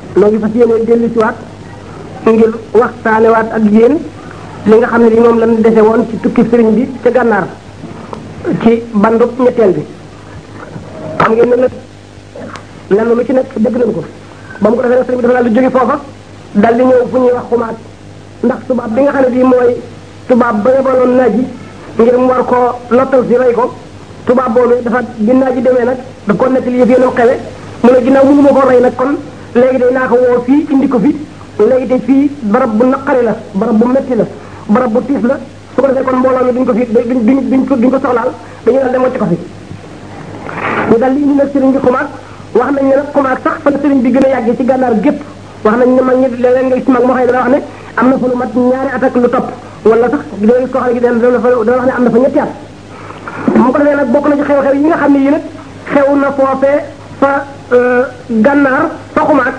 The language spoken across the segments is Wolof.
noo ngi fas yéene dellu si waat ngir waxtaanewaat ak yéen li nga xam ne li moom lañ dese woon ci tukki sëriñ bi ca gànnaar ci bandub ñetteel bi xam ngeen ne nag lenn lu ci nekk dégg nañ ko ba mu ko defee nag sëriñ bi dafa daal di jóge foofa dal di ñëw fu ñuy wax xumaat ndax tubaab bi nga xam ne bii mooy tubaab ba yebaloon naaj yi ngir mu war koo lottal si rey ko tubaab boobu dafa bi naaj yi demee nag da ko nettali yëf yéenoo xewe mu ne ginnaaw mënu ma ko rey nag kon léegi day naa ko woo fii indi ko fi léegi te fii barab bu naqari la barab bu metti la barab bu tiis la su ko defee kon mbooloo mi duñ ko fi duñ duñ duñ ko duñ ko soxlaal dañu daal dem wacc ko fi ñu daal di indi nag sëriñ bi xumaag wax nañ ne nag xumaag sax fa la sëriñ bi gën a yàggee ci gànnaar gépp wax nañ ne mag ñi léeg-léeg nga gis mag moo xam ne dana wax ne am na fa lu mat ñaari at ak lu topp wala sax dana gis koo xam ne dana dana wax ne am na fa ñetti at mu ko defee nag bokk na ci xew-xew yi nga xam ne yi nag xew na foofee fa gànnaar fa xumaag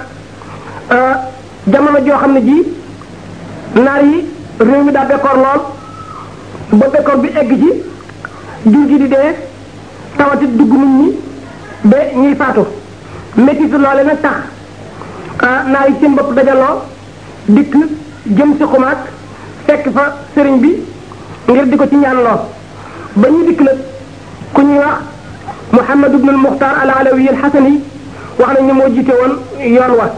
jamono joo xam ne ji naar yi réew mi daa bekkoor lool ba bekkoor bi egg ci jur gi di dee tawati dugg nit ñi ba ñuy faatu méttitu loole nag tax naar yi seen bopp dajaloo dikk jëm si xumaag fekk fa sëriñ bi ngir di ko ci ñaan loo ba ñu dikk nag ku ñuy wax Muhammad ibn al-Mukhtar al-Alawi al-Hasani wax nañ ne moo jiite woon yoon wa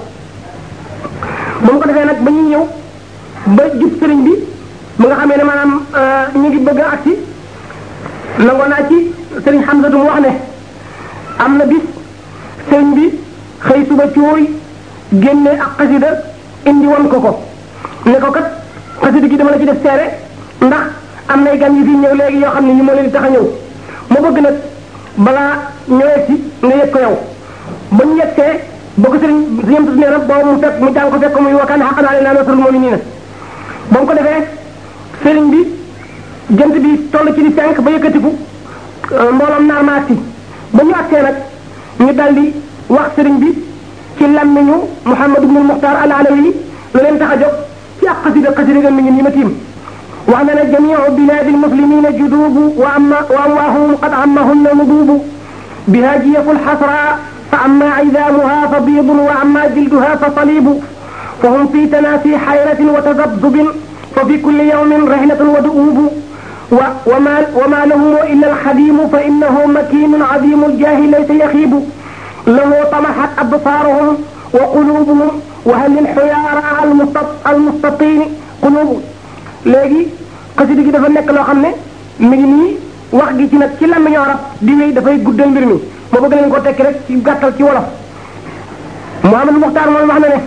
ba mu ko defee nag ba ñuy ñëw ba jub sëriñ bi mu nga xamee ne maanaam ñu ngi bëgg a agsi nangoo naa ci sëriñ Hamza du mu wax ne am na bis sëriñ bi xëy suba cooy génne ak xasida indi woon ko ko ne ko kat xasida gi dama la ci def seere ndax am nay gan yu fi ñëw léegi yoo xam ne ñu moo leen di tax a ñëw ma bëgg nag balaa ñëwee si nga yëg ko yow ba ñu yegsee ba ko sëriñ sëriñ nee na boobu mu fekk mu jàng ko fekk muy wakkaan xaqan alayna nasrul mu'minina ba mu ko defee sëriñ bi jant bi toll ci di cinq ba yëkkatiku mbooloom naar ma agsi ba ñu agsee nag ñu dal di wax sëriñ bi ci lammiñu Muhammad ibn Muxtaar al-Alawi la leen tax a jóg ci ak xasida xasida ga mi ngi nii ma tiim wax na ne jamiu biladi almuslimina judubu wa amma wa amwaahum qad ammahunna nudubu biha jiyafu alxasra fa amma idaamuha fa biidun wa amma jilduha fa salibu fa hum fi tanaasi xayratin wa tazabzubin fa fi kulli yawmin rihlatun wa du'ubu wa wama wama lahum illa alxadimu fa innahu makinun adimu aljaahi laysa yaxiibu lahu tamaxat absaaruhum wa qulubuhum wa hal lilxuyaara almustatini qulubu léegi xasida gi dafa nekk loo xam ne mi ngi nii wax gi ci nag ci làmmiñu arab di wéy dafay guddal mbir mi ma bëgg leen ko tekki rek ci gàttal ci wolof Muhammad Muxtaar moom wax na ne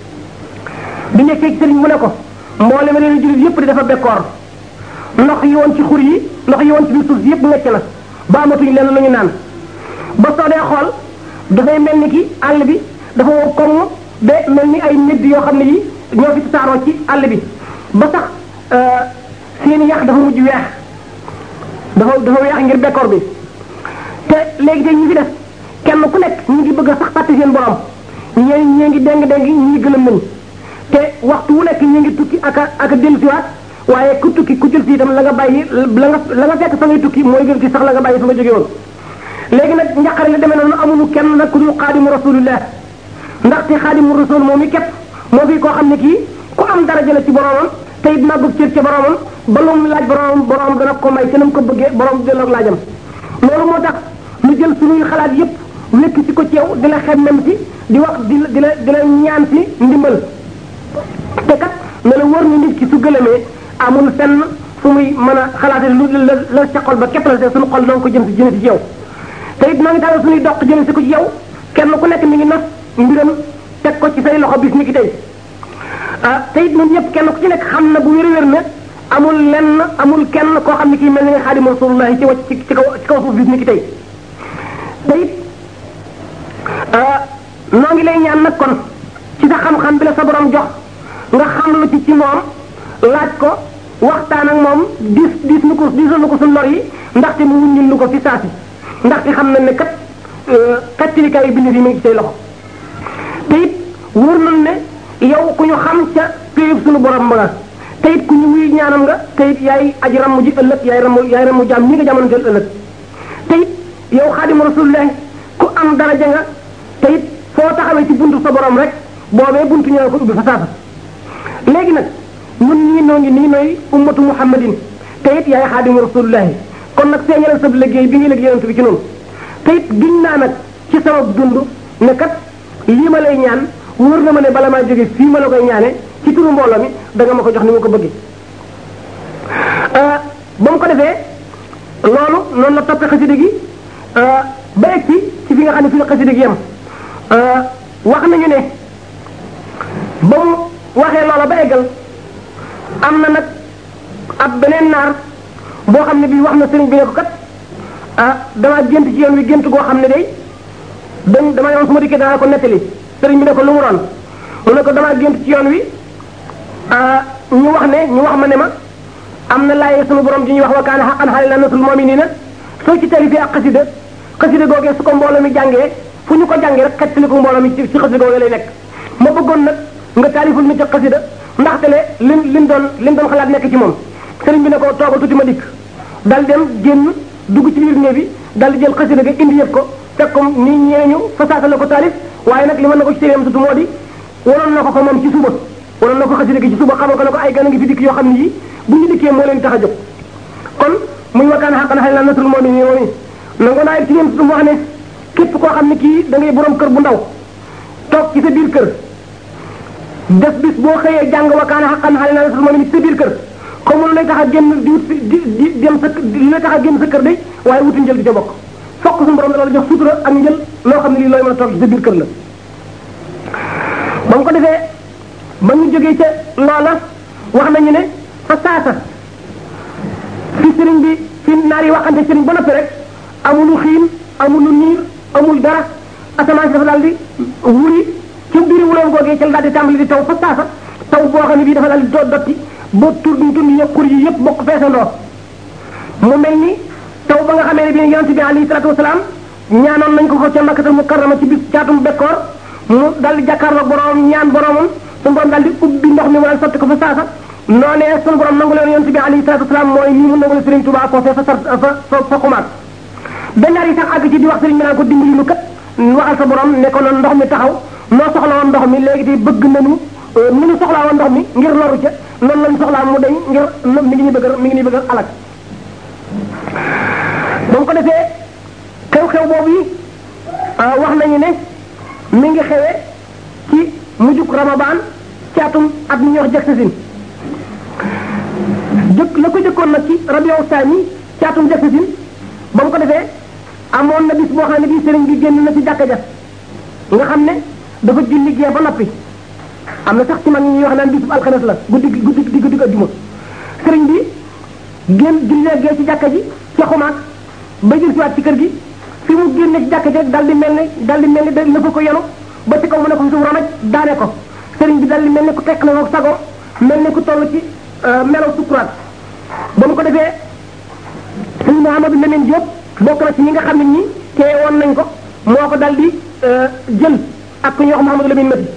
bi nekkee ci sëriñ mu ne ko mboolem réew jullit yépp di dafa bekkoor ndox yi woon ci xur yi ndox yi woon ci biir suuf si yépp ngecc na ba amatuñ lenn lu ñu naan ba soo dee xool dafay mel ni ki àll bi dafa wow koŋ ba mel ni ay médd yoo xam ne yi ñoo fi tasaaroo ci àll bi ba sax seeni yax dafa mujj weex dafa dafa weex ngir bekkoor bi te léegi tey ñi fi def kenn ku nekk ñu ngi bëgg a sax fàtte seen borom ñee ñee ngi déng déng ñi gëlëm nañ te waxtu wu nekk ñi ngi tukki ak a ak a dellusiwaat waaye ku tukki ku jël si itam la nga bàyyi la nga la nga fekk fa ngay tukki mooy gën ci sax la nga bàyyi fa nga jóge woon léegi nag njaqare la demee noonu amuñu kenn nag ku dul xaadimu rasulillah ndaxte xaadimu rasul moom i képp moo fi koo xam ne kii ku am daraja la ci boromam te it màggug cër ca boromam ba lu mu laaj boromam boromam dana ko may te na mu ko bëggee borom delloo laajam loolu moo tax ñu jël suñuy xalaat yépp wékk si ko ci yow di la xemmem si di wax di la di la di la ñaan si ndimbal te kat ne la wër ni nit ki su gëlëmee amul fenn fu muy mën a xalaate lu la la ca xol ba képp la suñu xol noo ko jëm si jëme si ci yow te it noo ngi tàllal suñuy doq jëme si ko ci yow kenn ku nekk mi ngi nas mbiram teg ko ci say loxo bis ni ki tey ah te it ñun ñëpp kenn ku ci nekk xam na bu wér-wér ne amul lenn amul kenn koo xam ne kii mel ni nga xaadimu rasulullahi ci wàcc ci kaw ci kaw suuf bis ni ki tey te it noo ngi lay ñaan nag kon ci sa xam-xam bi la sa borom jox nga xam lu ci ci moom laaj ko waxtaan ak moom diis diis nu ko diisal nu ko suñ lor yi ndaxte mu wuññil nu ko fi saasi ndaxte xam nañ ne kat kattilikaay yi bind yi mi ngi ci say loxo te it wóor nañ ne yow ku ñu xam ca péyub suñu borom ba nga te it ku ñu wuy ñaanam nga te it yaay aji ramm ji ëllëg yaay ramm yaay ramm jaam ñi nga jamono jël ëllëg te it yow xaadimu rasulullah ku am daraja nga te it foo taxawee ci buntu sa borom rek boobee buntu ñoo ko ubbi fa saasa léegi nag ñun ñii noo ngi nii nooy ummatu muhammadin te it yaay xaadimu rasulullahi kon nag feeñalal sa liggéey bi ngi liggéey yonent bi ci noonu te it giñ naa nag ci sama dund ne kat lii ma lay ñaan wóor na ma ne bala maa jóge fii ma la koy ñaane ci turu mbooloo mi da nga ma ko jox ni ma ko bëggee ba mu ko defee loolu noonu la toppee xasida gi ba egg ci ci fi nga xam ne fi la xasida gi yem wax nañu ne ba mu waxee loola ba eggal am na nag ab beneen naar boo xam ne bii wax na sëriñ bi ne ko kat ah damaa gént ci yoon wi gént goo xam ne day dañ dama yoon su ma dikkee danaa ko nettali sëriñ bi ne ko lu mu doon mu ne ko damaa gént ci yoon wi ñu wax ne ñu wax ma ne ma am na laay sunu borom ji ñuy wax wa kaana xaqan xalil nasul mu'minina soo ci tali fi ak xasida xasida googee su ko mbooloo mi jàngee fu ñu ko jàngee rek xettali ko mbooloo mi ci ci xasida googee lay nekk ma bëggoon nag nga taaliful mi ci xasida ndaxte le lim lim doon lim doon xalaat nekk ci moom sëriñ bi ne ko toogal tuuti ma dikk dal dem génn dugg ci biir néeg bi dal di jël xasida ga indi yëpp ko fekk ko ni ñeeñu fasaasa la ko taalif waaye nag li mën na ko ci téeréem sutu moo di waroon na ko ko moom ci suba waroon na ko xasida gi ci suba xamal ko ne ko ay gan a ngi fi dikk yoo xam ne yi bu ñu dikkee moo leen tax a jóg kon muy wakaan xaqan xëy na nasul moom yi moom yi nangu naa ci yéen sutu mu wax ne képp koo xam ne kii da ngay borom kër bu ndaw toog ci sa biir kër def bis boo xëyee jàng wakaan xaqan xëy na nasul moom yi ci sa biir kër comme lu lay tax a génn di wut di di dem sa li lay tax a génn sa kër day waaye wuti njël di ca bokk fokk suñu borom dana la jox sutura ak njël loo xam ne lii looy mën a toog ci sa biir kër la ba mu ko defee ba ñu jógee ca loola wax nañu ne fa saasa fi sëriñ bi fi naar yi waxante sëriñ ba noppi rek amulu xiin amulu niir amul dara asamaan si dafa daal di wuri ci biir wuloom googee ca la daal di tàmbali di taw fa saasa taw boo xam ne bii dafa daal di doo dotti ba tur bi tur yëpp xur yi yëpp bokk feesandoo mu mel ni taw ba nga xamee ne bii yonent bi alayhi salaatu wasalaam ñaanoon nañ ko ko ca makkatal mukarrama ci bis caatum bekkoor mu daal di jàkkaarloog borom ñaan boromam suñu borom daal di ubbi ndox mi mu daal sotti ko fa saasa noonee suñu borom nangu leen yonent bi alayhi salaatu wasalaam mooy nii mu nangu leen Sëriñ Tuubaa ko fee fa sar fa fa fa xumaat bennaar yi sax àgg ci di wax sëriñ bi naan ko dimbali lu kat waxal sa borom ne ko noonu ndox mi taxaw noo soxla woon ndox mi léegi te bëgg nañu ni ñu soxlaa woon ndox mi ngir loru ca noonu lañ soxlaa mu dañ ngir mi ngi ñu bëgg mi ngi ñu bëgg alak ba mu ko defee xew-xew boobu yi wax nañu ne mi ngi xewee ci mujjug Ramadan ci atum at mi ñuy wax Jaksasin jëkk la ko jëkkoon nag ci Rabiu Saani ci atum Jaksasin ba mu ko defee amoon na bis boo xam ne bii sëriñ bi génn na ci jàkka ja nga xam ne dafa julli gee ba noppi am na sax ci mag ñuy wax naan bisub alxames la guddi guddi di guddi ajjuma sëriñ bi génn jullee gee ci jàkka ji ca xumaat ba jël siwaat ci kër gi fi mu génne ci jàkka ji dal di mel ne dal di mel ne dafa ko yenu ba ci kaw mu ne ko suuf ramaj daane ko sëriñ bi dal di mel ne ku tekk na ko sago mel ne ku toll ci melaw sukuraat ba mu ko defee sëriñ Mouhamadou Lamine Diop bokk na ci ñi nga xam ne ñi tee woon nañ ko moo ko dal di jël ak ku ñuy wax Mouhamadou Lamine Mati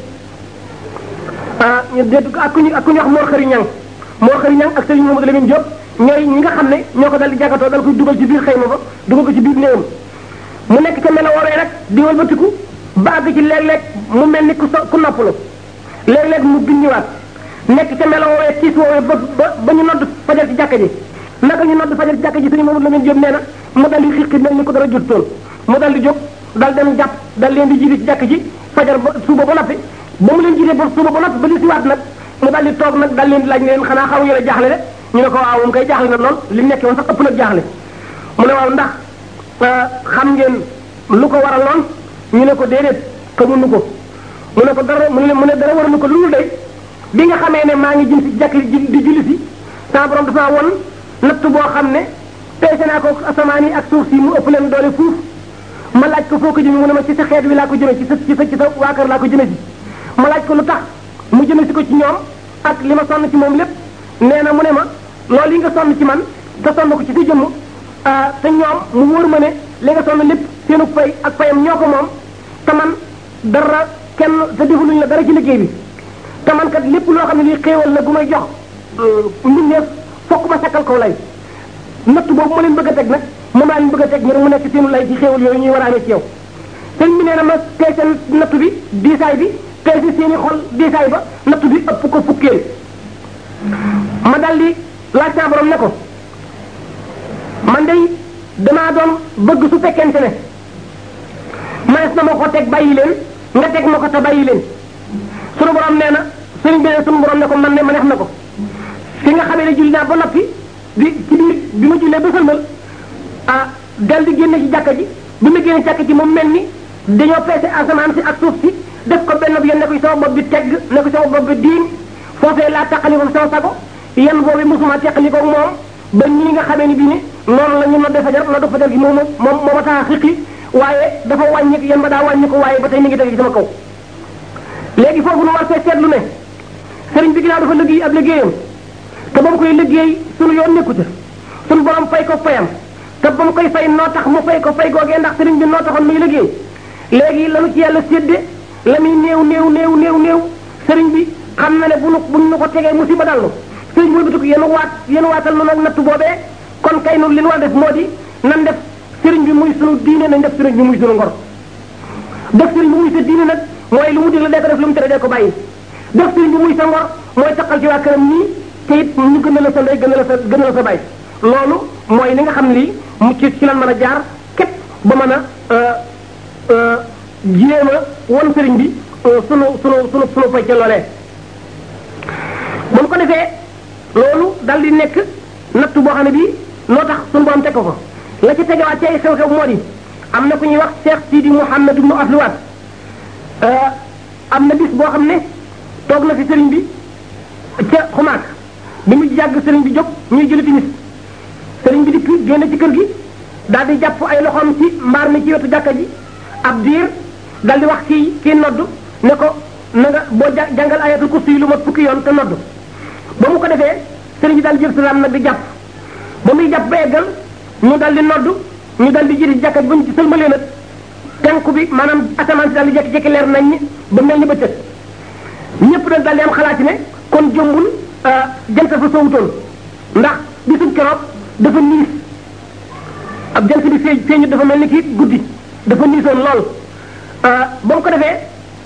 ah ak ku ñuy ak ku ñuy wax Mor Xëri Ñang Mor Xëri Ñang ak sëriñ Mouhamadou Lamine Diop ñooy ñi nga xam ne ñoo ko dal di jàkkatoo dal koy dugal ci biir xëyma ba dugal ko ci biir néewam mu nekk ca melo woowee rek di walbatiku ba àgg ci léeg-léeg mu mel ni ku so ku noppalu léeg-léeg mu bindiwaat nekk ca melo woowee tiis woowee ba ba ba ñu nodd fajar ci jàkka ji naka ñu nodd fajar ci jàkka ji sëriñ Mouhamadou Lamine Diop nee na mu dal di xiqi mel ni ko dara jot toon mu dal di jóg dal dem jàpp dal leen di jiite ci jàkka ji fajar ba suba ba noppi ba mu leen jiite ba suba ba noppi ba li siwaat nag mu dal di toog nag dal leen di laaj ne leen xanaa xaw ngeen a jaaxle de ñu ne ko waaw moom kay jaaxle na lool li nekkee woon sax ëpp nag jaaxle mu ne waaw ndax xam ngeen lu ko waral loon ñu ne ko déedéet xamuñu ko mu ne ko dara mu ne mu ne dara waralu ko lu day bi nga xamee ne maa ngi jëm si jàkk di julli si sama borom dafa won natt boo xam ne peese naa ko asamaan yi ak suuf si mu ëpp leen doole fuuf ma laaj ko foo ko jëme mu ne ma ci sa xeet wi laa ko jëme ci sa ci sa ci sa waa kër laa ko jëme si ma laaj ko lu tax mu jëme si ko ci ñoom ak li ma sonn ci moom lépp nee na mu ne ma loolu yi nga sonn ci man te sonn ko ci sa jëmm te ñoom mu wóor ma ne li nga sonn lépp seenu fay ak fayam ñoo ko moom te man dara kenn te defaluñ la dara ci liggéey bi te man kat lépp loo xam ne lii xéewal la gu may jox mbindeef fokk ma sakkal kaw lay natt boobu ma leen bëgg a teg nag moom laa leen bëgg a teg ngir mu nekk seenu lay ci xéewal yooyu ñuy war a amee ci yow sëñ bi nee na ma peese natt bi diisaay bi peese seeni xol diisaay ba nattu bi ëpp ko fukkeel ma dal di laaj saa borom ne ko man day damaa doon bëgg su fekkente ne manes na ma ko teg bàyyi leen nga teg ma ko te bàyyi leen sunu borom nee na sëriñ bi ne sunu borom ne ko man ne ma neex na ko fi nga xamee ne julli naa ba noppi di ci biir bi ma jullee ba sëlmal ah dal di génne ci jàkka ji bi ma génne jàkka ji moom mel ni dañoo peese asamaan si ak suuf si def ko benn bi yéen ne ko sama bopp bi tegg ne ko sama bopp bi diin foofee laa taqali ko sama sago yan boobu mosuma teqali ko moom ba ñii nga xamee ni bii ni noonu la ñu nodde fajar nodde fajar gi moom moom moo ma tax a xiqi waaye dafa wàññi yan ba daa wàññi ko waaye ba tey mi ngi teg ci sama kaw léegi foofu nu war see seetlu ne sëriñ bi ginnaaw dafa liggéey ab liggéeyam te ba mu koy liggéey sunu yoon nekku ca sunu borom fay ko fayam te ba mu koy fay noo tax mu fay ko fay googee ndax sëriñ bi noo taxoon muy liggéey léegi lanu ci yàlla sédde la muy néew néew néew néew néew sëriñ bi xam na ne bu nu bu nu ko tegee musiba dal nu sëriñ bi wëlbatiku yéen waat yéen waatal nu nag nattu boobee kon kay nu li nu war def moo di nan def sëriñ bi muy sunu diine nañ def sëriñ bi muy sunu ngor def sëriñ bi muy sa diine nag mooy lu mu digle dee ko def lu mu tere dee ko bàyyi def sëriñ bi muy sa ngor mooy taqal ci waa këram nii te it ñu gën a la sa ndey gën a la sa gën a la sa bàyyi loolu mooy li nga xam lii mu ci ci lan mën a jaar képp ba mën a jéem a won sëriñ bi sunu sunu sunu sunu fay ca loolee bu mu ko defee loolu dal di nekk nattu boo xam ne bii noo tax sunu borom teg ko ko la ci tegewaat ci ay xew-xew moo di am na ku ñuy wax Cheikh Sidi Mouhamed ibnu Afluwaat am na bis boo xam ne toog na fi sëriñ bi ca xumaak bi mu jàgg sëriñ bi jóg ñuy jëli timis sëriñ bi dikk génn ci kër gi daal di jàpp ay loxoom ci mbaar mi ci wetu jàkka ji ab diir dal di wax kii kii nodd ne ko na nga boo jàngal ayatul kursi yi lu mat fukki yoon te nodd ba mu ko defee sëriñ bi daal jël salaam nag di jàpp ba muy jàpp ba eggal ñu dal di nodd ñu dal di jëri jàkka ji ba ñu ci sëlmalee nag tenku bi maanaam asamaan si daal di jekki-jekki leer nañ ñi ba mel ni bëccëg ñëpp nag daal di am xalaat ne kon jombul jant fa sowutoon ndax bisub keroog dafa niis ab jant bi feeñ feeñu dafa mel ni kii guddi dafa niisoon lool ba mu ko defee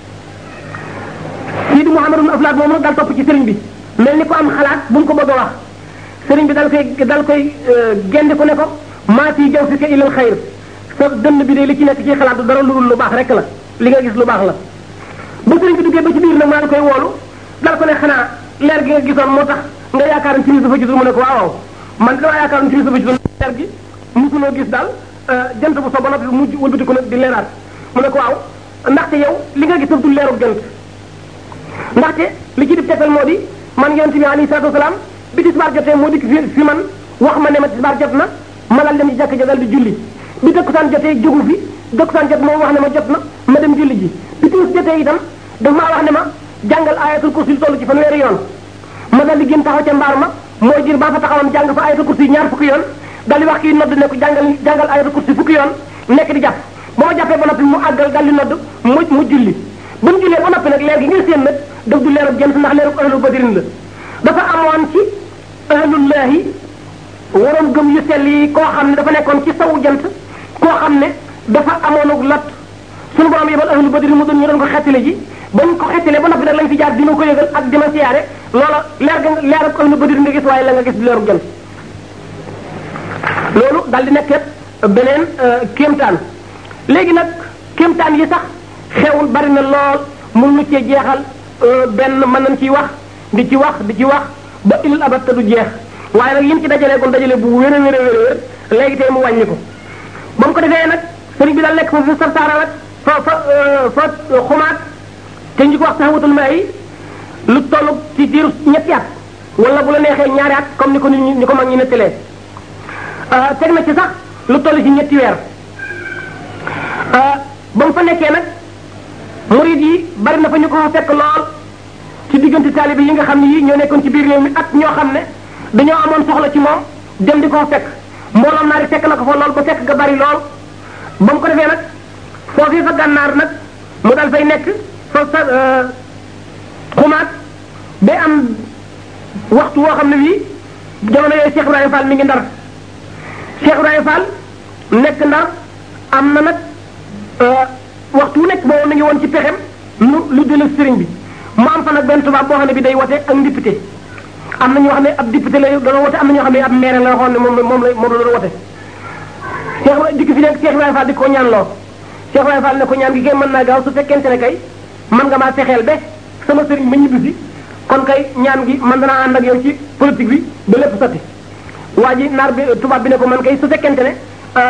Sidi Mouhamadou Aflaat moom nag daal topp ci sëriñ bi mel ni ko am xalaat bu mu ko bëgg a wax sëriñ bi dal koy dal koy génde ko ne ko maa fi jaw fi ka ilal xayr sa dënn bi de li ci nekk ci xalaat du dara lu dul lu baax rek la li nga gis lu baax la ba sëriñ bi duggee ba ci biir nag maa ngi koy woolu dal ko ne xanaa leer gi nga gisoon moo tax nga yaakaar ne timis dafa gisul mu ne ko waaw man dama yaakaar ne timis dafa gisul leer gi mosunoo gis daal jant bu so ba noppi mujj wëlbati ko nag di leeraat mu ne ko waaw ndaxte yow li nga gis daf du leerug jant ndaxte li ci di tegtal moo di man yonent bi alayhi salaatu wasalaam bi tisbaar jotee moo dikk fi fi man wax ma ne ma tisbaar jot na ma dal dem ci jàkk ja dal di julli bi dëkkusaan jotee jógu fi dëkkusaan jot moom wax ne ma jot na ma dem julli ji bi timis jotee itam daf maa wax ne ma jàngal ayatul kursi toll ci fanweeri yoon ma dal di génn taxaw ca mbaar ma mooy jir baa fa taxawam jàng fa ayatul kursi ñaar fukki yoon dal di wax kii nodd ne ko jàngal jàngal ayatul kursi fukki yoon nekk di jàpp ba ma jàppee ba noppi mu àggal dal di nodd mu mu julli ba mu jullee ba noppi nag leer gi nga séen nag daf du leerub jant ndax leerub ahlu badrin la dafa amoon ci ahlullahi waroon gëm yu sell yi koo xam ne dafa nekkoon ci sawu jant koo xam ne dafa amoonuk lot suñu borom yebal ahlu badrin mu doon ñu doon ko xettile ji bañ ko xettalee ba noppi nag lañ fi jaar dina ko yëgal ak dima siyaare loola leer ga leerub ahlu badrin nga gis waaye la nga gis du leerub jant loolu daal di nekk beneen kéemtaan léegi nag kéemtaan yi sax xewul bari na lool mun nu cee jeexal benn mën nañ ciy wax di ci wax di ci wax ba ilal abat te du jeex waaye nag yin ci dajalee kon dajale bu wér a wér a wér léegi tey mu wàññi ko ba mu ko defee nag sëriñ bi daal nekk fa fa sarsaara nag fa fa fa xumaat te ñu ko wax saxawatul ma yi lu toll ci diiru ñetti at wala bu la neexee ñaari at comme ni ko nit ñi ni ko mag ñi nettalee teg na ci sax lu toll ci ñetti weer ba mu fa nekkee nag murid yi bari na fa ñu ko fa fekk lool ci diggante taalibe yi nga xam ne yii ñoo nekkoon ci biir réew mi ak ñoo xam ne dañoo amoon soxla ci moom dem di ko fa fekk mbooloom naari fekk na ko fa lool ba fekk ga bari lool ba mu ko defee nag foofii fa gànnaar nag mu dal fay nekk fa sa xumaat ba am waxtu woo xam ne bii jamono yooyu Cheikh Ibrahima Fall mi ngi ndar Cheikh Ibrahima Fall nekk ndar am na nag waxtu wu nekk boobu mi ngi woon ci pexem lu lu dellu sëriñ bi mu am fa nag benn tubaab boo xam ne bi day wote ak député am na ñoo xam ne ab député la doon wote am na ñoo xam ne ab maire la waxoon ne moom moom la moom la doon wote Cheikh dikk fi nekk Cheikh Ibrahima Fall di ko ñaan loo Cheikh Ibrahima Fall ne ko ñaan gi kay mën naa gaaw su fekkente ne kay man nga maa fexeel ba sama sëriñ ma ñibbi si kon kay ñaan gi man danaa ànd ak yow ci politique bi ba lépp sotti waa ji naar bi tubaab bi ne ko man kay su fekkente ne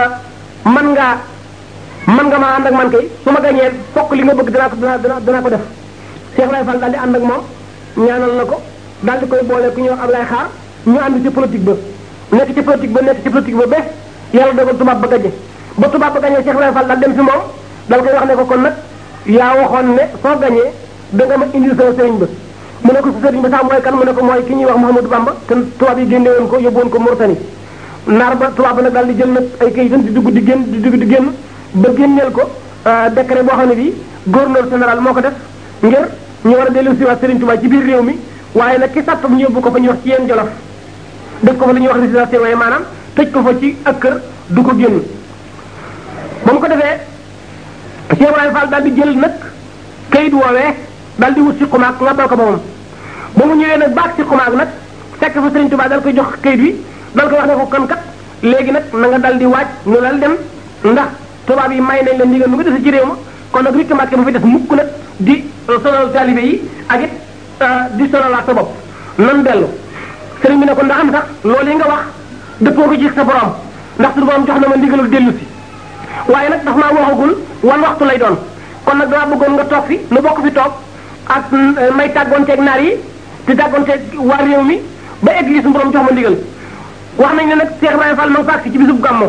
man ngaa man nga maa ànd ak man kay su ma gañee fokk li nga bëgg danaa ko danaa danaa ko def Cheikh Ibrahima Fall daal di ànd ak moom ñaanal na ko daal di koy boole ku ñuy wax Ablaye Xaar ñu ànd ci politique ba nekk ci politique ba nekk ci politique ba ba yàlla dogal tubaab ba gañe ba tubaab ba gañee Cheikh Ibrahima Fall daal dem si moom dal koy wax ne ko kon nag yaa waxoon ne soo gañee da nga ma indil sama sëriñ ba mu ne ko sa sëriñ ba sax mooy kan mu ne ko mooy ki ñuy wax Mouhamadou Bamba te tubaab yi génne woon ko yóbbu woon ko Mauritanie naar ba tubaab ba nag daal di jël nag ay kayitam di dugg di génn di dugg di génn ba génneel ko décret boo xam ne bii gouverneur général moo ko def ngir ñu war a dellu si waat Sëriñ Tuubaa ci biir réew mi waaye nag ki sàttam ñu yóbbu ko fa ñuy wax ci yéen jolof def ko fa li ñuy wax résidence waaye maanaam tëj ko fa ci ak kër du ko génn ba mu ko defee Cheikh Ibrahima Fall daal di jël nag kayit woowee daal di wut si xumaag nga dal ko ba moom ba mu ñëwee nag baag si xumaag nag fekk fa Sëriñ Tuubaa dal koy jox kayit wi dal koy wax ne ko kon kat léegi nag na nga dal di waaj nu dal dem ndax tubaab yi may nañ la ndigal mu nga dese ci réew ma kon nag rikk màkke bu fi def mukk nag di sonal taalibe yi ak it di sonalaat sa bopp nan dellu sëriñ bi ne ko ndax am sax loolu yi nga wax dëppoo ko ci sa borom ndax suñu borom jox na ma ndigalul dellu si waaye nag daf maa waxagul wan waxtu lay doon kon nag dama bëggoon nga toog fi nu bokk fi toog ak may tàggoonteeg naar yi di tàggoonteeg waa réew mi ba egg li suñu borom jox ma ndigal wax nañ ne nag Cheikh Ibrahima Fall ma nga faak si ci bisub gàmmo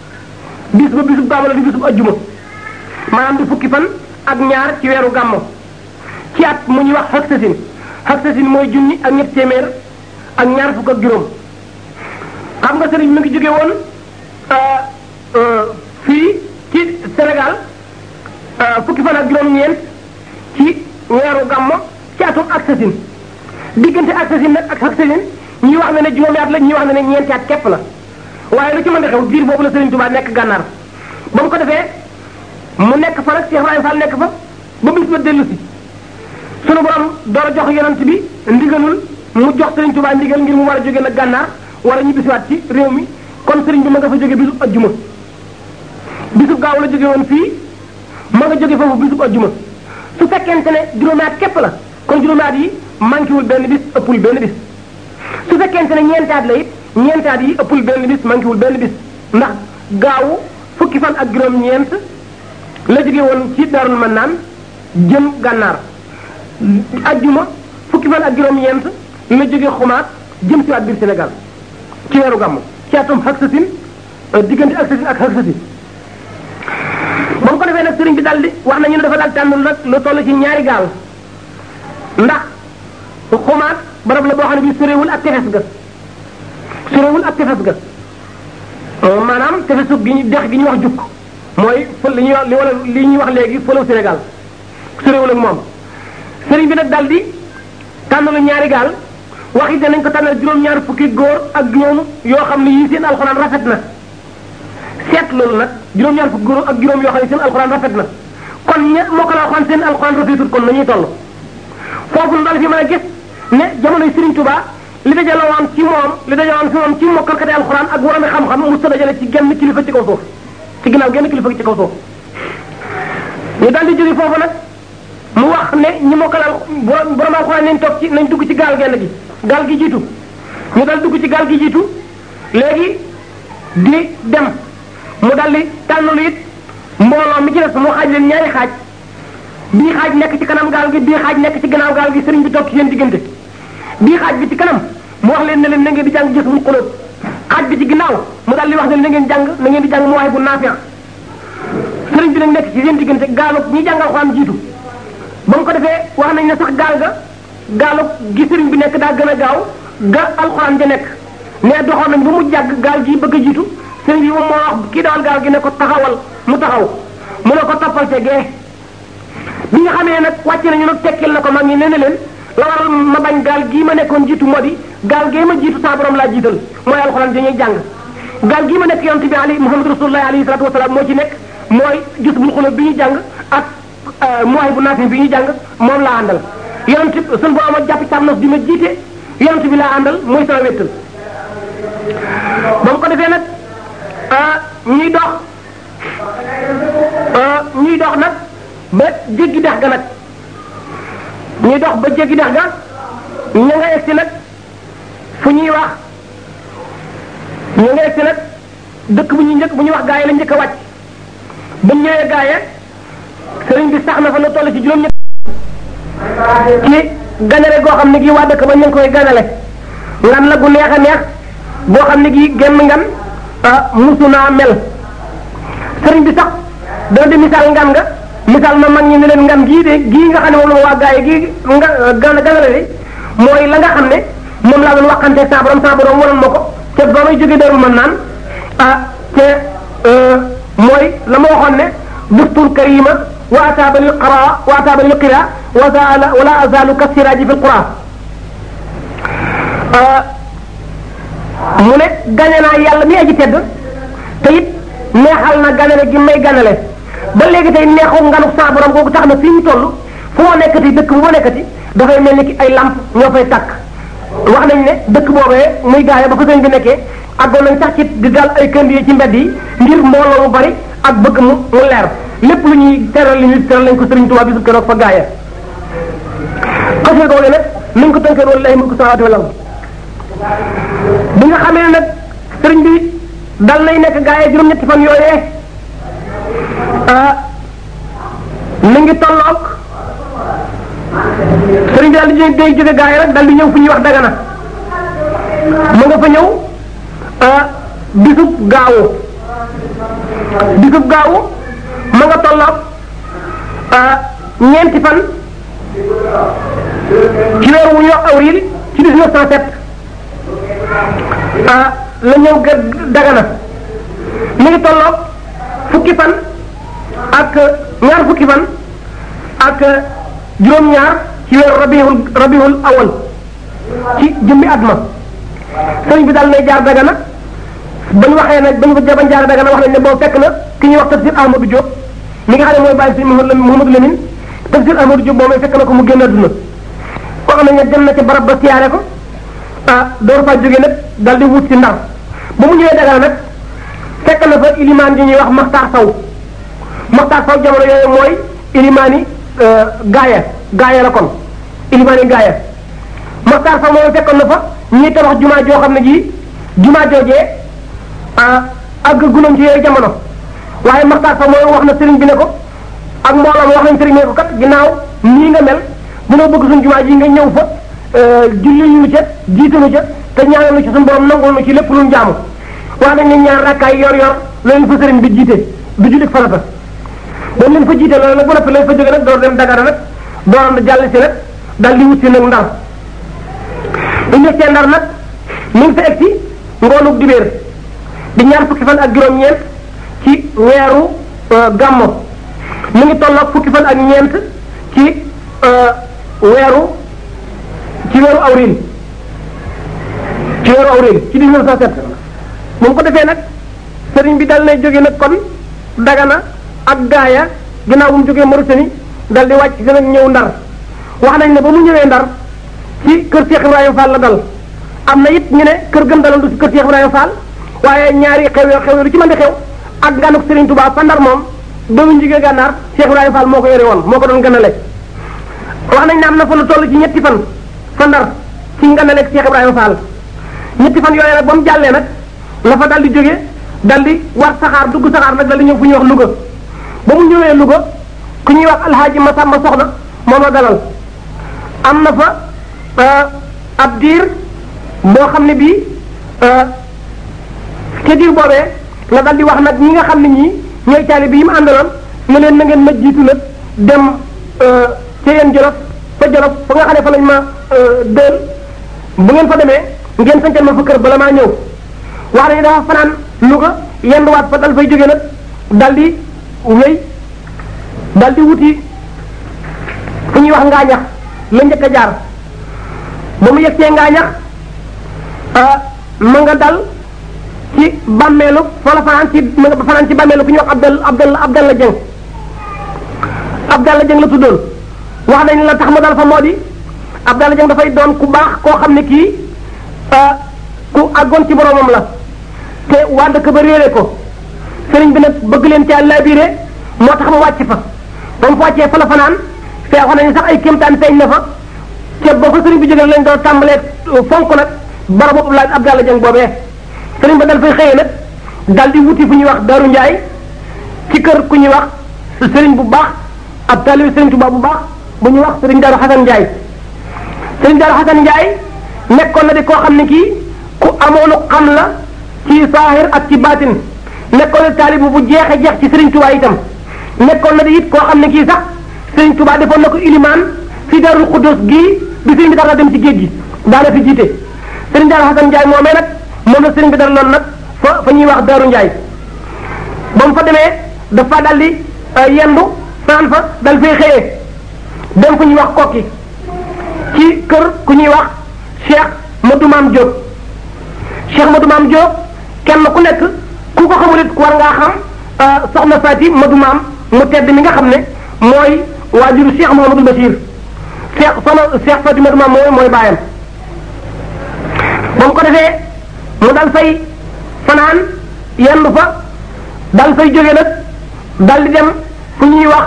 bis ba bisub gàmmo la di bisub ajjuma maanaam di fukki fan ak ñaar ci weeru gàmmo ci at mu ñuy wax xaksasin xaksasin mooy junni ak ñett téeméer ak ñaar fukk ak juróom xam nga sëriñ mi ngi jóge woon fii ci Sénégal fukki fan ak juróom-ñeent ci weeru gàmmo ci atum xaksasin diggante xaksasin nag ak xaksasin ñii wax na ne juróomi at la ñii wax na ne ñeenti at képp la waaye lu ci mën a xew biir boobu la Sëriñ Tuubaa nekk gànnaar ba mu ko defee mu nekk fa nag Cheikh Ibrahima Fall nekk fa ba bis ba dellu si sunu borom door a jox yonent bi ndigalul mu jox Sëriñ Tuubaa ndigal ngir mu war a jóge nag gànnaar war a ñibbisiwaat ci réew mi kon sëriñ bi ma nga fa jóge bisub ajjuma bisub gaaw la jóge woon fii ma nga jóge foofu bisub ajjuma su fekkente ne juróomi at képp la kon juróomi at yi manqué wul benn bis ëppul benn bis su fekkente ne ñeentaat la it ñeentaat yi ëppul benn bis manqué wul benn bis ndax gaawu fukki fan ak juróom-ñeent la jóge woon ci Daarul Mannaan jëm gànnaar ajjuma fukki fan ak juróom-ñeent la jóge xumaat jëm si waat biir Sénégal ci weeru gàmm ci atum xaksasin diggante xaksasin ak xaksasin ba mu ko defee nag sëriñ bi daal di wax nañu ne dafa daal tànn nag lu toll ci ñaari gaal ndax xumaat barab la boo xam ne bi sorewul ak tefes ga sorewul ak tefes ga maanaam tefesu gi ñu dex gi ñuy wax jukk mooy fël li ñuy wax li wala li ñuy wax léegi fëlaw Sénégal sorewul ak moom sëriñ bi nag daal di tànnalu ñaari gaal wax it nañ ko tànnal juróom-ñaar fukki góor ak juróom yoo xam ne yii seen alxuraan rafet na seet loolu nag juróom-ñaar fukki góor ak juróom yoo xam ne seen alxuraan rafet na kon ña moo ko la alxuraan seen alxuraan rafetul kon nañuy toll foofu nu daal fi mën a gis ne jamonoy Serigne Touba li dajale woon ci moom li dajale woon fi moom ci mokkalkati alxuraan ak waroon xam-xam mu sa dajale ci genn kilifa ci kaw suuf ci ginnaaw genn kilifa ci kaw suuf ñu daal di jóge foofu nag mu wax ne ñi mokkal al borom borom alxuraan nañ toog ci nañ dugg ci gaal genn gi gaal gi jiitu ñu dal dugg ci gaal gi jiitu léegi di dem mu dal di tànnalu it mbooloo mi ci des mu xaaj leen ñaari xaaj bii xaaj nekk ci kanam gaal gi bii xaaj nekk ci gannaaw gaal gi sëriñ bi toog ci seen diggante bii xaaj bi ci kanam mu wax leen ne leen na ngeen di jàng gis mu xulóot xaaj bi ci ginnaaw mu dal di wax ne na ngeen jàng na ngeen di jàng mu waay bu naafiya sëriñ bi nag nekk ci seen diggante gaalu ñi jàngal xuraan jiitu ba mu ko defee wax nañ ne sax gaal ga gaalu gi sëriñ bi nekk daa gën a gaaw ga alxuraan ja nekk ne doxoon nañ ba mu jàgg gaal gi bëgg a jiitu sëriñ bi moom moo wax kii dawal gaal gi ne ko taxawal mu taxaw mu ne ko toppal te gee bi nga xamee nag wàcce nañu nag tekkil na ko mag ñi nee na leen la waral ma bañ gaal gii ma nekkoon jiitu moo di gaal gee ma jiitu saa borom laa jiital mooy alxuraan dañuy jàng gaal gii ma nekk yonte bi ali muhammad rasulullah alayhi salatu wasalaam moo ci nekk mooy gis bul xulóob bi ñu jàng ak mooy bu naafi bi ñu jàng moom laa àndal yonent suñu borom a jàpp càmm di ma jiite yonent bi laa àndal muy sama wéttal ba mu ko defee nag ñuy dox ñuy dox nag ba jéggi dex ga nag ñuy dox ba jéggi dex ga ña nga egsi nag fu ñuy wax ña nga egsi nag dëkk bu ñuy njëkk bu ñuy wax gaaye la njëkk a wàcc ba ñëwee gaaye sëriñ bi sax na fa lu toll ci juróom-ñett ci ganale goo xam ne gii waa dëkk ba ñu ngi koy ganale ngan la gu neex a neex boo xam ne gii genn ngan musu naa mel sëriñ bi sax dana di misaal ngan nga misaal ma mag ñi ne leen ngan gii de gii nga xam ne moom la ma waa gaaye gii nga gan ganale de mooy la nga xam ne moom laa doon waxante saa borom saa borom waroon ma ko te ba may jógee darul mën naan ah te mooy la ma waxoon ne duftul karima wa ataaba lil qara wa ataaba lil qira wa zaala wala azalu kasiraaji fi lqura mu ne gañe naa yàlla mi aji tedd te it neexal na ganale gi may ganale ba léegi tey neexu nganu saa borom googu tax na fii ñu toll fu ma nekkati dëkk bu ma nekkati dafay mel ni ki ay lamp ñoo fay tàkk wax nañ ne dëkk boobee muy gaaya ba ko sëñ bi nekkee àggoon nañ sax ci di dal ay kënd yi ci mbedd yi ngir mbooloo mu bari ak bëgg mu mu leer lépp lu ñuy teral li ñuy teral lañ ko sëriñ Tuubaa bisu keroog fa gaaya xasee googu nag mi ngi ko tënkee woon lay mulku samaawaati wal ard bi nga xamee nag sëriñ bi dal nay nekk gaaya juróom-ñetti fan yooyee mi ngi tolloog sëriñ bi daal di day jóge gaaya rek dal di ñëw fu ñuy wax dagana mu nga fa ñëw bisub gaawu bisub gaawu ma nga tolloog ñeenti fan ci weer wu ñu wax avril ci 1907 la ñëw ga dagana mi ngi tolloog fukki fan ak ñaar fukki fan ak juróom-ñaar ci weeru rabiul rabiul awal ci jëmmi at ma sëriñ bi daal nay jaar dagana ba ñu waxee nag ba ñu bañ jaar dagana wax nañ ne boobu fekk na ki ñuy wax tafsir Ahmadou Diop mi nga xam ne mooy bàyyi si Mouhamadou Lamine tafsir Ahmadou Diop moom fekk na ko mu génn àdduna ko xam ne dem na ci barab ba siyaare ko ah door faa jógee nag dal di wut si ndar ba mu ñëwee dagana nag fekk na fa ilimaan yi ñuy wax Maxtaar Saw Maxtaar Saw jamono yooyu mooy ilimaan yi gaaya gaaya la kon ilimaan yi gaaya Maxtaar Saw moom fekkoon na fa ñuy tabax jumaa joo xam ne ji jumaa joojee àgg gunoon ci yooyu jamono waaye Maxtaar Saw moom wax na sëriñ bi ne ko ak mbooloo wax nañ sëriñ ne ko kat ginnaaw nii nga mel bunoo bëgg suñu jumaa ji nga ñëw fa julli ñu ca jiitalu ca te ñaanal nu ci suñu borom nangul nu ci lépp lu ñu jaamu wax nañ ne ñaar rakkaay yor yor loolu fa sëriñ bi jiite du jullit farata dañ leen fa jiite loolu nag bu noppi lañ fa jóge nag door dem Dagana nag dooram da jàll si nag dal di wut si nag ndar bu ñu see ndar nag mi ngi fa egg si ngoonug dibéer di ñaar fukki fan ak juróom-ñeent ci weeru gàmmo mi ngi tolloog fukki fan ak ñeent ci weeru ci weeru awril ci weeru awril ci 1907 moom ko defee nag sëriñ bi dal nay jóge nag kon dagana ak gaaya ginnaaw bu mu jógee Mauritanie dal di wàcc si nag ñëw ndar wax nañ ne ba mu ñëwee ndar ci kër Cheikh Ibrahima Fall la dal am na it ñu ne kër gëm dalal du ci kër Cheikh Ibrahima Fall waaye ñaari xew yoo xew lu ci mën di xew ak ganuk Serigne Touba fa ndar moom doomu njigee gànnaar Cheikh Ibrahima Fall moo ko yore woon moo ko doon ganale wax nañ ne am na fa lu toll ci ñetti fan fa ndar ci nganaleeg Cheikh Ibrahima Fall ñetti fan yooyu nag ba mu jàllee nag la fa dal di jóge dal di war saxaar dugg saxaar nag dal di ñëw fu ñuy wax Louga ba mu ñëwee Louga ku ñuy wax alxaaji Masamba Soxna moom la dalal am na fa ab diir boo xam ne bii ca diir boobee la dal di wax nag ñi nga xam ne ñii ñooy taalibe yi mu àndaloon ne leen na ngeen ma jiitu nag dem ca yeen Jolof fa Jolof fa nga xam ne fa lañ ma dël bu ngeen fa demee ngeen sancal ma fa kër bala maa ñëw wax nañu dafa fanaan Louga yenduwaat fa dal fay jóge nag dal di wéy dal di wuti fu ñuy wax ngaañax la njëkk a jaar ba mu yegsee ngaañax ma nga dal ci bàmmeelu fa la fanaan ci ma nga fanaan ci bàmmeelu ku ñuy wax Abdel Abdel Abdel la Jeng Abdallah Dieng la tuddoon wax nañ la tax ma dal fa moo di Abdallah Dieng dafay doon ku baax koo xam ne kii ku àggoon ci boromam la te waa dëkk ba réere ko sëriñ bi nag bëgg leen ci laabiré moo tax mu wàcc fa ba mu fa wàccee fa la fanaan fee wax nañu sax ay kéemtaan feeñ na fa te boo fa sëriñ bi jógee lañ doon tàmbalee fonk nag barabu Abdoulaye Abdallah Dieng boobee sëriñ ba dal fay xëyee nag dal di wuti fu ñuy wax Daaru Njaay ci kër ku ñuy wax sëriñ bu baax ab taalibi sëriñ Tuubaa bu baax bu ñuy wax sëriñ Daaru Xasan Njaay sëriñ Daaru Xasan Njaay nekkoon na di koo xam ne kii ku amoonu xam la ci saahir ak ci baatin nekkoon na taalibu bu jeexe jeex ci sëriñ Tuubaa itam nekkoon na di it koo xam ne kii sax sëriñ Tuubaa defoon na ko ilimaan fi Daarul Xuddoos gii bi sëriñ bi dara dem ci géej gi daana fi jiite sëriñ Daaru Xasan Njaay moomee nag moom la sëriñ bi dara loon nag fa fa ñuy wax Daaru Njaay ba mu fa demee dafa dal di yendu saan fa dal fay xëyee dem fu ñuy wax kokki ci kër ku ñuy wax Cheikh Madou Maam Diop Cheikh Madou Maam Diop kenn ku nekk ku ko xamul it war ngaa xam soxna Faati Madou Maam mu tedd mi nga xam ne mooy waajuru Cheikh Mouhamadou Bachir Cheikh soxna Cheikh Faati Madou Maam mooy mooy baayam ba mu ko defee mu dal fay fanaan yendu fa dal fay jóge nag dal di dem fu ñuy wax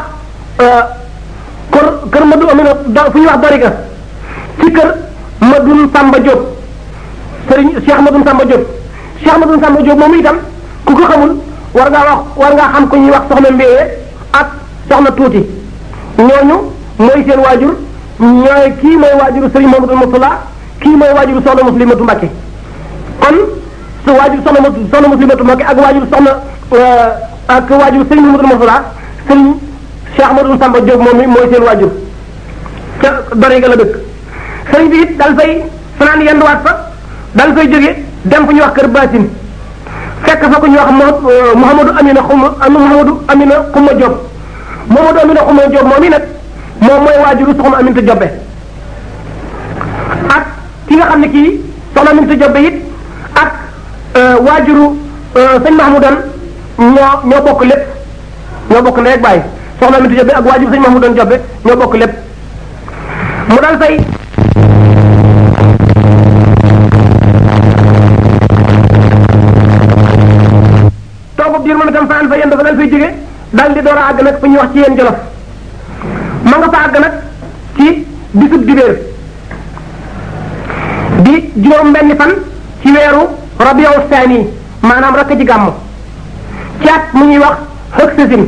kër kër Madou Amina fu ñuy wax Doriga ci kër Madou Samba Diop sëriñ Cheikh Madou Samba Diop Cheikh Madou Samba Diop moom itam ku ko xamul war ngaa wax war ngaa xam ku ñuy wax soxna Mbéye ak soxna Tuuti ñooñu mooy seen waajur ñooy kii mooy waajuru sëriñ Mamadou Moustapha kii mooy waajuru soxna Muslimatu Mbakke kon su waajur soxna soxna Muslimatu Mbakke ak waajur soxna ak waajur sëriñ Mamadou Moustapha sëriñ Cheikh Madou Samba Diop moom mi mooy seen waajur ca dore ga la dëkk sëriñ bi it dal fay fanaan yenduwaat fa dal fay jóge dem fu ñuy wax kër Basin fekk fa ku ñuy wax Mouhamadou Amina Xuma Mouhamadou Amina Xuma Diop Mouhamadou Amina Xuma Diop moom i nag moom mooy waajuru soxna Aminta Jobbe ak ki nga xam ne kii soxna Aminta Jobbe it ak waajuru sëñ Mahmoudan ñoo ñoo bokk lépp ñoo bokk ndey ak baay soxna Aminta Jobbe ak waajuru sëñ Mahmoudan Jobbe ñoo bokk lépp mu dal fay toogu biir moom itam faan fa yéen dafa dal fay jóge dal di door a àgg nag fu ñuy wax ci yéen jolof ma nga fa àgg nag ci bisub dibéer di juróom benni fan ci weeru rabiu saani maanaam rakk ji gàmm ci at mu ñuy wax xëg sasin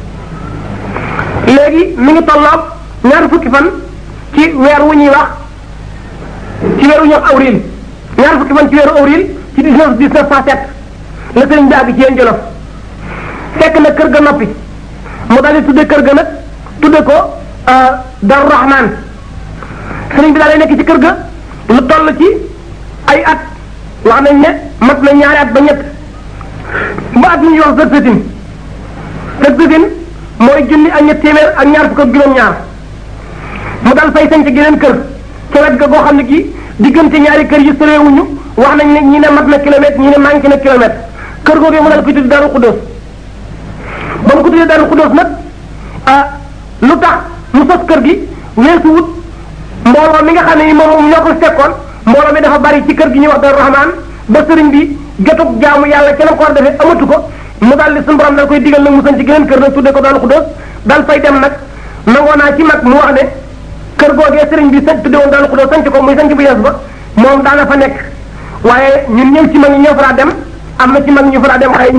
léegi mi ngi tolloog ñaar fukki fan ci weer wu ñuy wax ci weer wu ñuy wax awril ñaar fukki fan ci weeru awril ci dix-neuf dix-neuf cent sept la sëriñ bi àgg ci yéen jolof fekk na kër ga noppi mu daal di tudde kër ga nag tudde ko Darou Rahman sëriñ bi daal di nekk ci kër ga lu toll ci ay at wax nañ ne mat na ñaari at ba ñett ba at mi ñuy wax sëgsatin sëgsatin mooy junni ak ñett téeméer ak ñaar fukk ak juróom-ñaar mu dal fay sañ ci geneen kër ca wet ga goo xam ne gi diggante ñaari kër yi soreewuñu wax nañ ne ñi ne mat na kilomètre ñi ne manqué na kilomètre kër googee mu dal koy tuddi Daaru Xuddoos ba mu ko tuddee Daaru Xuddoos nag ah lu tax mu sos kër gi weesu wut mbooloo mi nga xam ne ni moom ñoo ko fekkoon mbooloo mi dafa bari ci kër gi ñuy wax Daaru Rahmaan ba sëriñ bi jotug jaamu yàlla ca la ko war a defee amatu ko mu daal di suñu borom dal koy digal nag mu sañ ci geneen kër nag tuddee ko Daaru Xuddoos dal fay dem nag nangoo naa ci mag mu wax ne kër googee sëriñ bi sañ tudde woon Daaru Xuddoos sañ ko muy sañ bu yees ba moom daana fa nekk waaye ñun ñëw ci mag ñi ñoo fa dem am na ci mag ñu fa dem xëy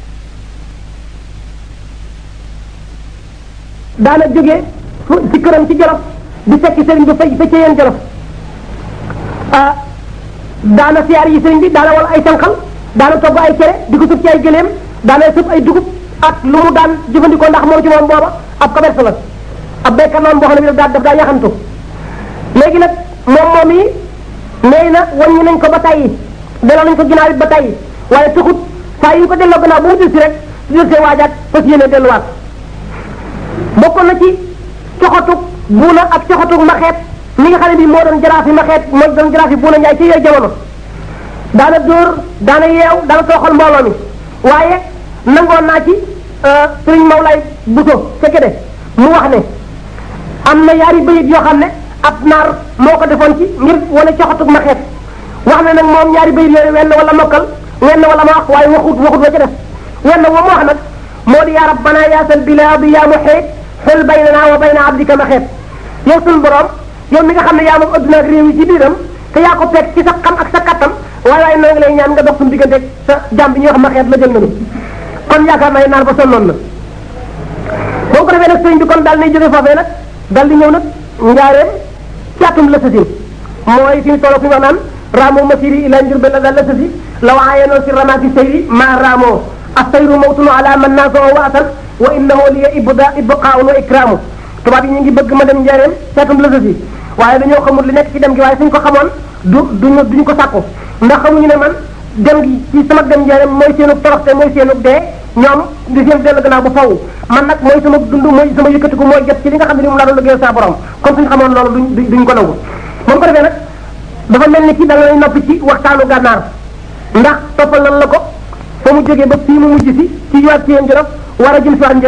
daana jógee ci këram ci jolof di fekk sëriñ bi fa fekkee yéen jolof ah daana siyaar yi sëriñ bi daana wala ay sànqal daana togg ay cere di ko sëb ci ay gëléem daana sëb ay dugub ak lu mu daan jëfandikoo ndax moom ci moom booba ab commerce la ab béykat noonu boo xam ne bi daf daa yaxantu léegi nag moom moom yi nee na wàññi nañ ko ba tàyyi delloo nañ ko ginnaaw it ba tàyyi waaye taxut saa yu ko delloo gannaaw bu mu dil si rek su del see waajaat fas yéene delluwaat bokkoon na ci coxatug buuna ak coxatug maxeet mi nga xam ne bii moo doon jaraafi maxeet moo doon jaraafi buuna njaay ci yooyu jamono daana dóor daana yeew daana tooxal mbooloo mi waaye nangoon naa ci sëriñ Mawlaay Buso fekke de mu wax ne am na yaari bayit yoo xam ne ab naar moo ko defoon ci ngir wala coxatug ma xeet wax na nag moom ñaari bayit yooyu wenn wala mokkal wenn wala ma wax waaye waxut waxut wa ca def wenn wa mu wax nag moo di yaa rabbana yaasal bilaadi yaa muxiit xul baynana wa bayna abdika ma xeet yow suñu borom yow mi nga xam ne yaa moom adduna ak réew yi ci biiram te yaa ko fekk ci sa xam ak sa kattan waaye waaye noo ngi lay ñaan nga dox suñu diggante sa jàmm bi ñuy wax ma xeet la jël nañu kon yaakaar naa naar ba sonnoon na boo ko defee nag sëriñ bi kon daal nay jóge foofee nag daal di ñëw nag njaareem ci atum la sasi mooy fi mu toll fi wax naan raamoo masiri ila njurbe la daal la sasi law aayanoo si ramaati sayri maa raamoo assayru mawtunu ala man naasoo wa asal wa innahu liya ibda ibqaun wa ikraamu tubaab yi ñu ngi bëgg ma dem njaareem ci atum la sasi waaye dañoo xamul li nekk ci dem gi waaye suñ ko xamoon du duñu duñu ko sàkku ndax xamuñu ne man dem gi ci sama dem njaareem mooy seenu toroxte mooy seenu dee ñoom di seen dellu gannaaw ba faw man nag mooy sama dund mooy sama yëkkatiku mooy jot ci li nga xam ne ni moom laa doon liggéeyal saa borom kon suñu xamoon loolu duñ duñ ko nangu moom ko defee nag dafa mel ni ci da ngay noppi ci waxtaanu gànnaar ndax toppal nan la ko fa mu jógee ba fii mu mujj si ci yowaat ci yéen jolof war a jël si waat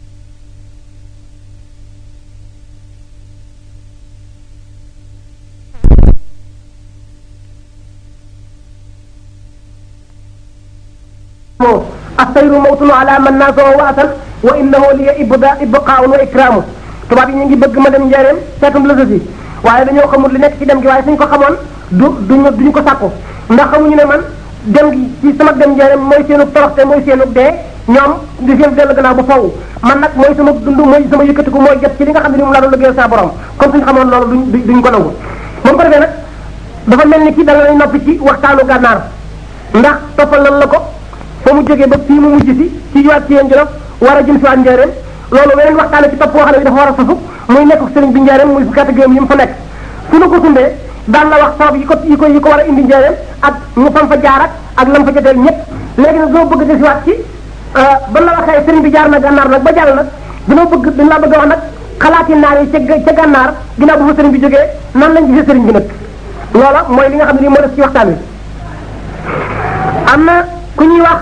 assayru mawtunu ala man naasoo wa asal wa innahu liya ibda ibqaun wa ikraamu tubaab yi ñu ngi bëgg ma dem njaareem seetum la si waaye dañoo xamul li nekk ci dem gi waaye suñ ko xamoon du duñu duñu ko sàkku ndax xamuñu ne man dem gi ci sama dem njaareem mooy seenu toroxte mooy seenu dee ñoom di seen dellu gannaaw ba faw man nag mooy sama dund mooy sama yëkkatiku mooy jot ci li nga xam ne ni moom laa doon liggéeyal saa borom kon suñ xamoon loolu duñ duñ ko nangu moom ko defee nag dafa mel ni ki da ngay noppi ci waxtaanu gànnaar ndax toppal nan la ko fa mu jógee ba fii mu mujj si ci yowaat ci yéen jolof war a jël si waat njaareem loolu weneen waxtaane ci topp woo xam ne dafa war a sasu muy nekk sëriñ bi njaareem muy fukki at ak juróom yi mu fa nekk su nu ko sundee daan la wax sabab yi ko yi ko yi ko war a indi njaareem ak ñu fam fa jaar ak ak lam fa joteel ñëpp léegi nag doo bëgg jël si waat ci ba la waxee sëriñ bi jaar na gànnaar nag ba jàll nag dina bëgg dina la bëgg a wax nag xalaati naar yi ca ca gànnaar ginnaaw bu fa sëriñ bi jógee nan lañ gisee sëriñ bi nag loola mooy li nga xam ne nii moo def ci waxtaan wi am na ku ñuy wax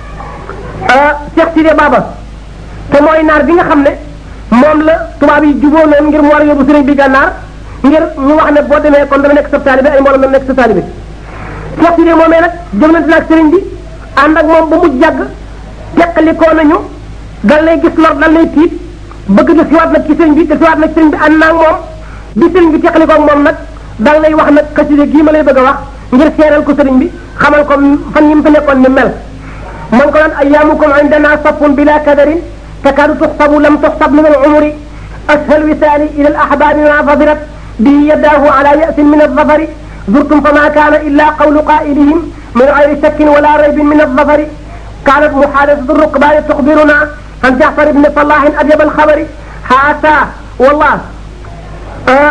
Cheikh Sidé Baba te mooy naar bi nga xam ne moom la tubaab yi juboo noonu ngir mu war a yóbbu sëriñ bi gànnaar ngir ñu wax ne boo demee kon dana nekk sa taalibe ay mbooloo dana nekk sa taalibe Cheikh Sidé moomee nag jëmlante na ak sëriñ bi ànd ak moom ba mu jàgg teqalikoo nañu dal lay gis lor dal lay tiit bëgg na siwaat nag ci sëriñ bi te siwaat nag sëriñ bi ànd naa ak moom bi sëriñ bi teqalikoo ak moom nag dal lay wax nag xaside gii ma lay bëgg a wax ngir seeral ko sëriñ bi xamal ko fan yi mu fa nekkoon ni mel man ko naan ayaamukum indana safun bila kadarin takadu tuxsabu lam tuxsab min alumuri ashal wisaali ila alaxbaabi ma fadirat bihi yadaahu ala yasin min aldafari zurtum fama kaana illa qawlu qaa'ilihim min gayri shakkin wala raybin min aldafari كانت محادثة الركبان تخبرنا عن جعفر بن صلاح أجب الخبر حتى والله آه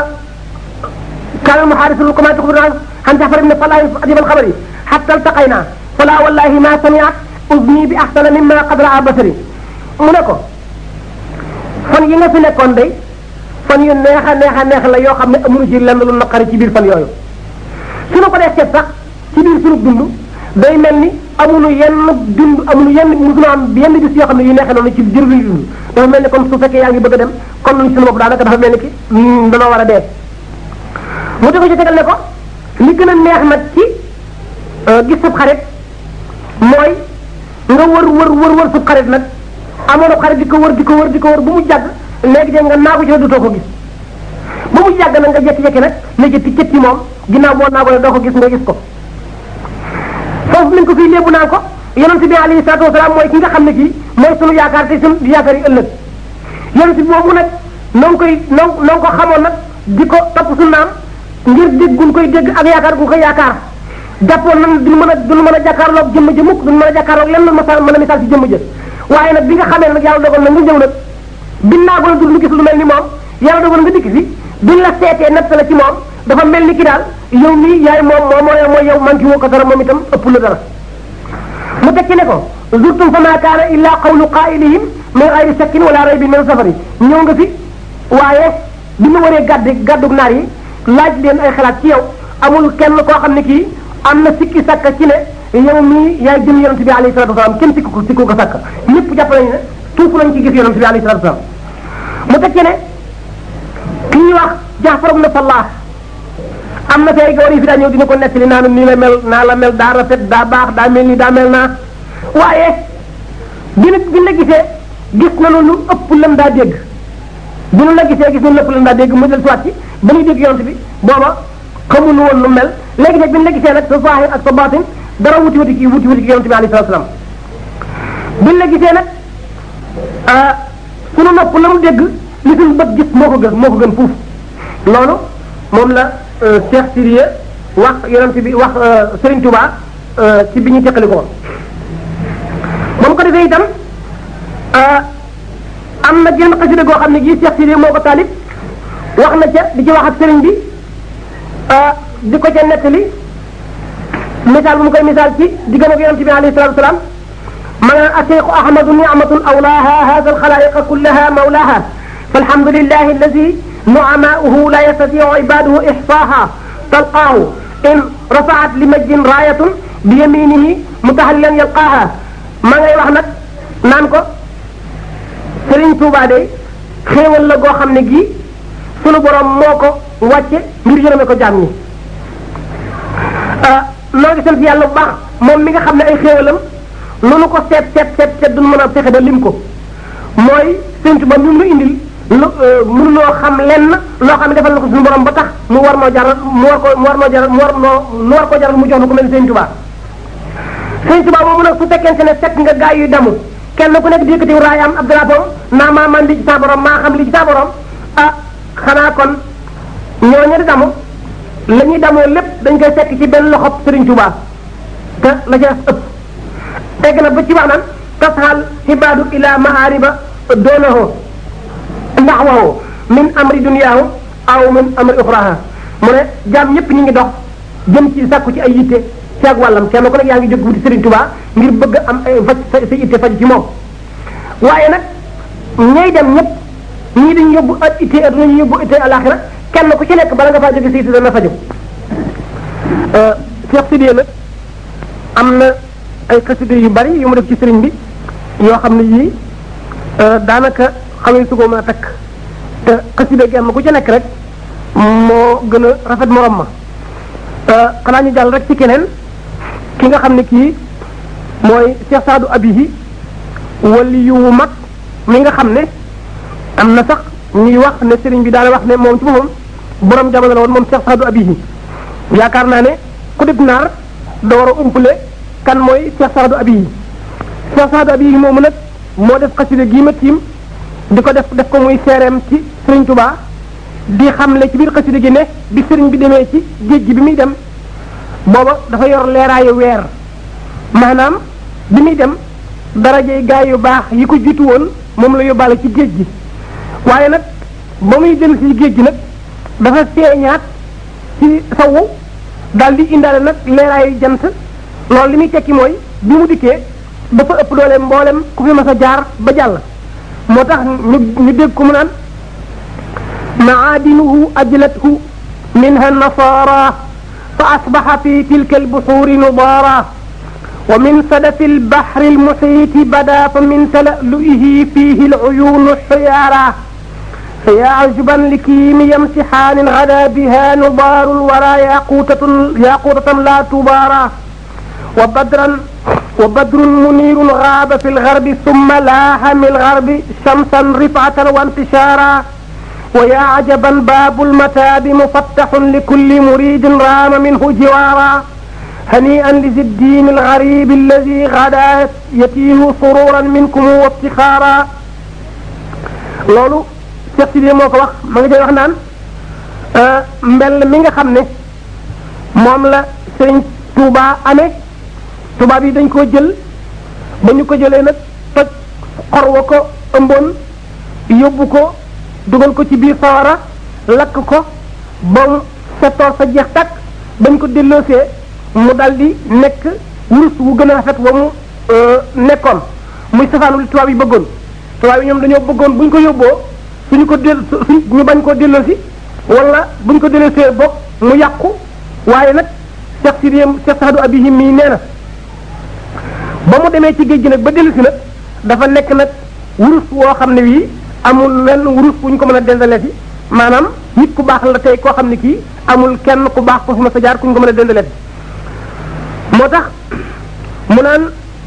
كان محادثة الركبان تخبرنا عن جعفر بن صلاح أجب الخبر حتى التقينا فلا والله ما سمعت أذني بأحسن مما قد رأى بصري منكو fan yi nga fi nekkoon day fan yu neex a neex a neex la yoo xam ne amuñu ci lenn lu naqari ci biir fan yooyu su ñu ko dee seet sax ci biir sunu dund day mel ni amuñu yenn dund amuñu yenn musuñu am yenn bis yoo xam ne yu neexee noonu ci jër bi dund dafa mel ni kon su fekkee yaa ngi bëgg a dem kon luñ suñu bopp daanaka dafa mel ni ki danoo war a dee mu di ko ci tegal ne ko li gën a neex nag ci gis sab xarit mooy nga wër wër wër wër sab xarit nag amoon xarit di ko wër di ko wër di ko wër ba mu jàgg léegi de nga naagu ci ne dootoo ko gis ba mu jàgg nag nga jekki-jekki nag ne jëtti cët ci moom ginnaaw boo naago ne doo ko gis nga gis ko foofu nañ ko fii léebu naan ko yonent bi alayhi salaatu wasalaam mooy ki nga xam ne kii mooy sunu yaakaar te sunu yaakaar yi ëllëg yonent bi boobu nag noo ngi koy noo noo ko xamoon nag di ko topp su naam ngir dégg gun koy dégg ak yaakaar gun koy yaakaar jàppoon nan duñu mën a duñu mën a jàkkaarloog jëmm ja mukk duñu mën a jàkkaarloog lenn ma mën a misaal ci jëmm ja waaye nag bi nga xamee nag yàlla dogal na nga ñëw nag bi naago na dul lu gis lu mel ni moom yàlla dogal nga dikk fi biñ la seetee natt la ci moom dafa mel ni ki daal yow mii yaay moom moo mooy mooy yow man ki woo ko dara moom itam ëpp la dara mu tekki ne ko zurtum fa ma kaana illa qawlu qaa'ilihim min gayri shakkin wala raybin min safari ñëw nga fi waaye bi mu waree gàddu gàddug naar yi laaj leen ay xalaat ci yow amul kenn koo xam ne kii am na sikki sakka ci ne yow mii yaay jëm yonent bi alayhi salatu wasalaam kenn sikku ko sikku ko sakka ñëpp jàpp nañu ne tuufu nañ ci gis yonent bi alayhi salatu wasalaam mu tekki ne Jaafar ibn Fallah am na fay gawar yi fi daa ñëw dina ko nettali naa nii la mel naa la mel daa rafet daa baax daa mel nii daa mel naa waaye bi nag bi la gisee gis na lu ëpp lam daa dégg bi nu la gisee gis na lu ëpp lam daa dégg mu del soit ci ba ñuy dégg yonent bi booba xamuñu woon lu mel léegi nag bi nu la gisee nag sa zahir ak sa batin dara wuti wuti kii wuti wuti ki yonent bi alayhi salaam bi nu la gisee nag sunu nopp la mu dégg li suñu bët gis moo ko gën moo ko gën fuuf loolu moom la Cheikh Sidiye wax yonent bi wax Serigne Touba ci bi ñu teqali ko moom ko defee itam am na genn xasida goo xam ne gii Cheikh Sidiye moo ko taalib wax na ca di ci wax ak Serigne bi di ko ca nettali misaal bu mu koy misaal ci diggam ak yonent bi alayhi salatu wasalaam ma nga acheikhu ahmadu ni'matun awlaaha hada alxalaiqa kullaha mawlaaha فالحمد لله الذي نعماؤه لا يستطيع عباده إحصاها تلقاه إن رفعت لمجد راية بيمينه متهللا يلقاها ما ngay wax nag naan ko Serigne Touba de xéewal la goo xam ne gii sunu borom moo ko wàcce ngir yërëme ko jaam ñi noo ngi sant yàlla bu baax moom mi nga xam ne ay xéewalam lu nu ko seet seet seet seet duñ mën a fexe ba lim ko mooy Serigne Touba mi mu indil lu mënuloo xam lenn loo xam ne defal na ko suñu borom ba tax mu war noo jaral mu war ko mu war noo jaral mu war noo mu war ko jaral mu jox na ko mel ni Sëñ Tuba Sëñ Tuba moomu nag su fekkente ne fekk nga gaa yuy damu kenn ku nekk di yëkkati raayam ab drapeau naa maa man li ci saa borom maa xam li ci saa borom ah xanaa kon ñooñu di damu la ñuy damoo lépp dañ koy fekk ci benn loxob Sëriñ Tuba te la ca ëpp tegg na ba ci wax naan tasxal xibaadu ila maariba doonahoo naxwahu min amri duniyaahu aw min amri uxraha mu ne jaam ñëpp ñu ngi dox jëm ci sàkku ci ay yitte ci ak wàllam kenn ku nekk yaa ngi jóg wuti Serigne Touba ngir bëgg am ay faj sa sa yitte faj ci moom waaye nag ñay dem ñëpp ñii dañu yóbbu ak itte adduna ñu yóbbu itte alaxira kenn ku ci nekk bala nga faa jóge sa yitte dana faju Cheikh Sidiye nag am na ay xasida yu bari yu mu def ci Serigne bi yoo xam ne yii daanaka xamee su ko mën a takk te xasida genn ku ci nekk rek moo gën a rafet morom ma xanaa ñu jàll rek ci keneen ki nga xam ne kii mooy Cheikh Saadu Abihi wali yu mag mi nga xam ne am na sax ñuy wax ne sëriñ bi daana wax ne moom ci boppam borom jamono la woon moom Cheikh Saadu Abihi yaakaar naa ne ku dib naar da war a umpale kan mooy Cheikh Saadu Abihi Cheikh Saadu Abihi moomu nag moo def xasida gii ma tiim di ko def def ko muy seereem ci Sëriñ Tuba di xamle ci biir xasida gi ne bi sëriñ bi demee ci géej gi bi muy dem booba dafa yor leeraayu weer maanaam bi muy dem darajey gaay yu baax yi ko jiitu woon moom la yóbbaale ci géej gi waaye nag ba muy dellu si géej gi nag dafa feeñaat ci sawu daal di indaale nag leeraayu jant loolu li muy tekki mooy bi mu dikkee dafa ëpp doole mboolem ku fi mas a jaar ba jàll moo tax ñu ñu dégg ko mu naan maadinuhu ajlathu minha nasara fa asbaxa fi tilka albuxuri nudaara wa min sadafi albahri almuxiiti bada fa min talalu'ihi fihi alcuyunu xiyaara فيا عجبا لكيم يمسحان غدا بها نضار الورى ياقوتة ياقوتة لا تبارى وبدرا وبدر منير غاب في الغرب ثم لاح من الغرب شمسا رفعة وانتشارا ويا عجبا باب المتاب مفتح لكل مريد رام منه جوارا هنيئا لذي الدين الغريب الذي غدا يتيه سرورا منكم وافتخارا لولو Cheikh Sidiye moo ko wax ma ngi day wax naan mbell mi nga xam ne moom la sëriñ Touba amee tubaab yi dañ koo jël ba ñu ko jëlee nag toj xor wa ko ëmboon yóbbu ko dugal ko ci biir sawara lakk ko ba mu settoor sa jeex takk bañ ko delloosee mu dal di nekk wurus wu gën a rafet wa mu nekkoon muy safaanu li tubaab yi bëggoon tubaab yi ñoom dañoo bëggoon bu ñu ko yóbboo suñu ko del suñ ñu bañ koo delloosi wala buñ ko delloosee bokk mu yàqu waaye nag Cheikh Sidiye Cheikh Saadu Abihim mii nee na ba mu demee ci géej gi nag ba dellusi nag dafa nekk nag wurus woo xam ne wii amul lenn wurus bu ñu ko mën a dendaleeti maanaam nit ku baax la tey koo xam ne kii amul kenn ku baax ko fi ma sa jaar kuñ ko mën a dëndalet moo tax mu naan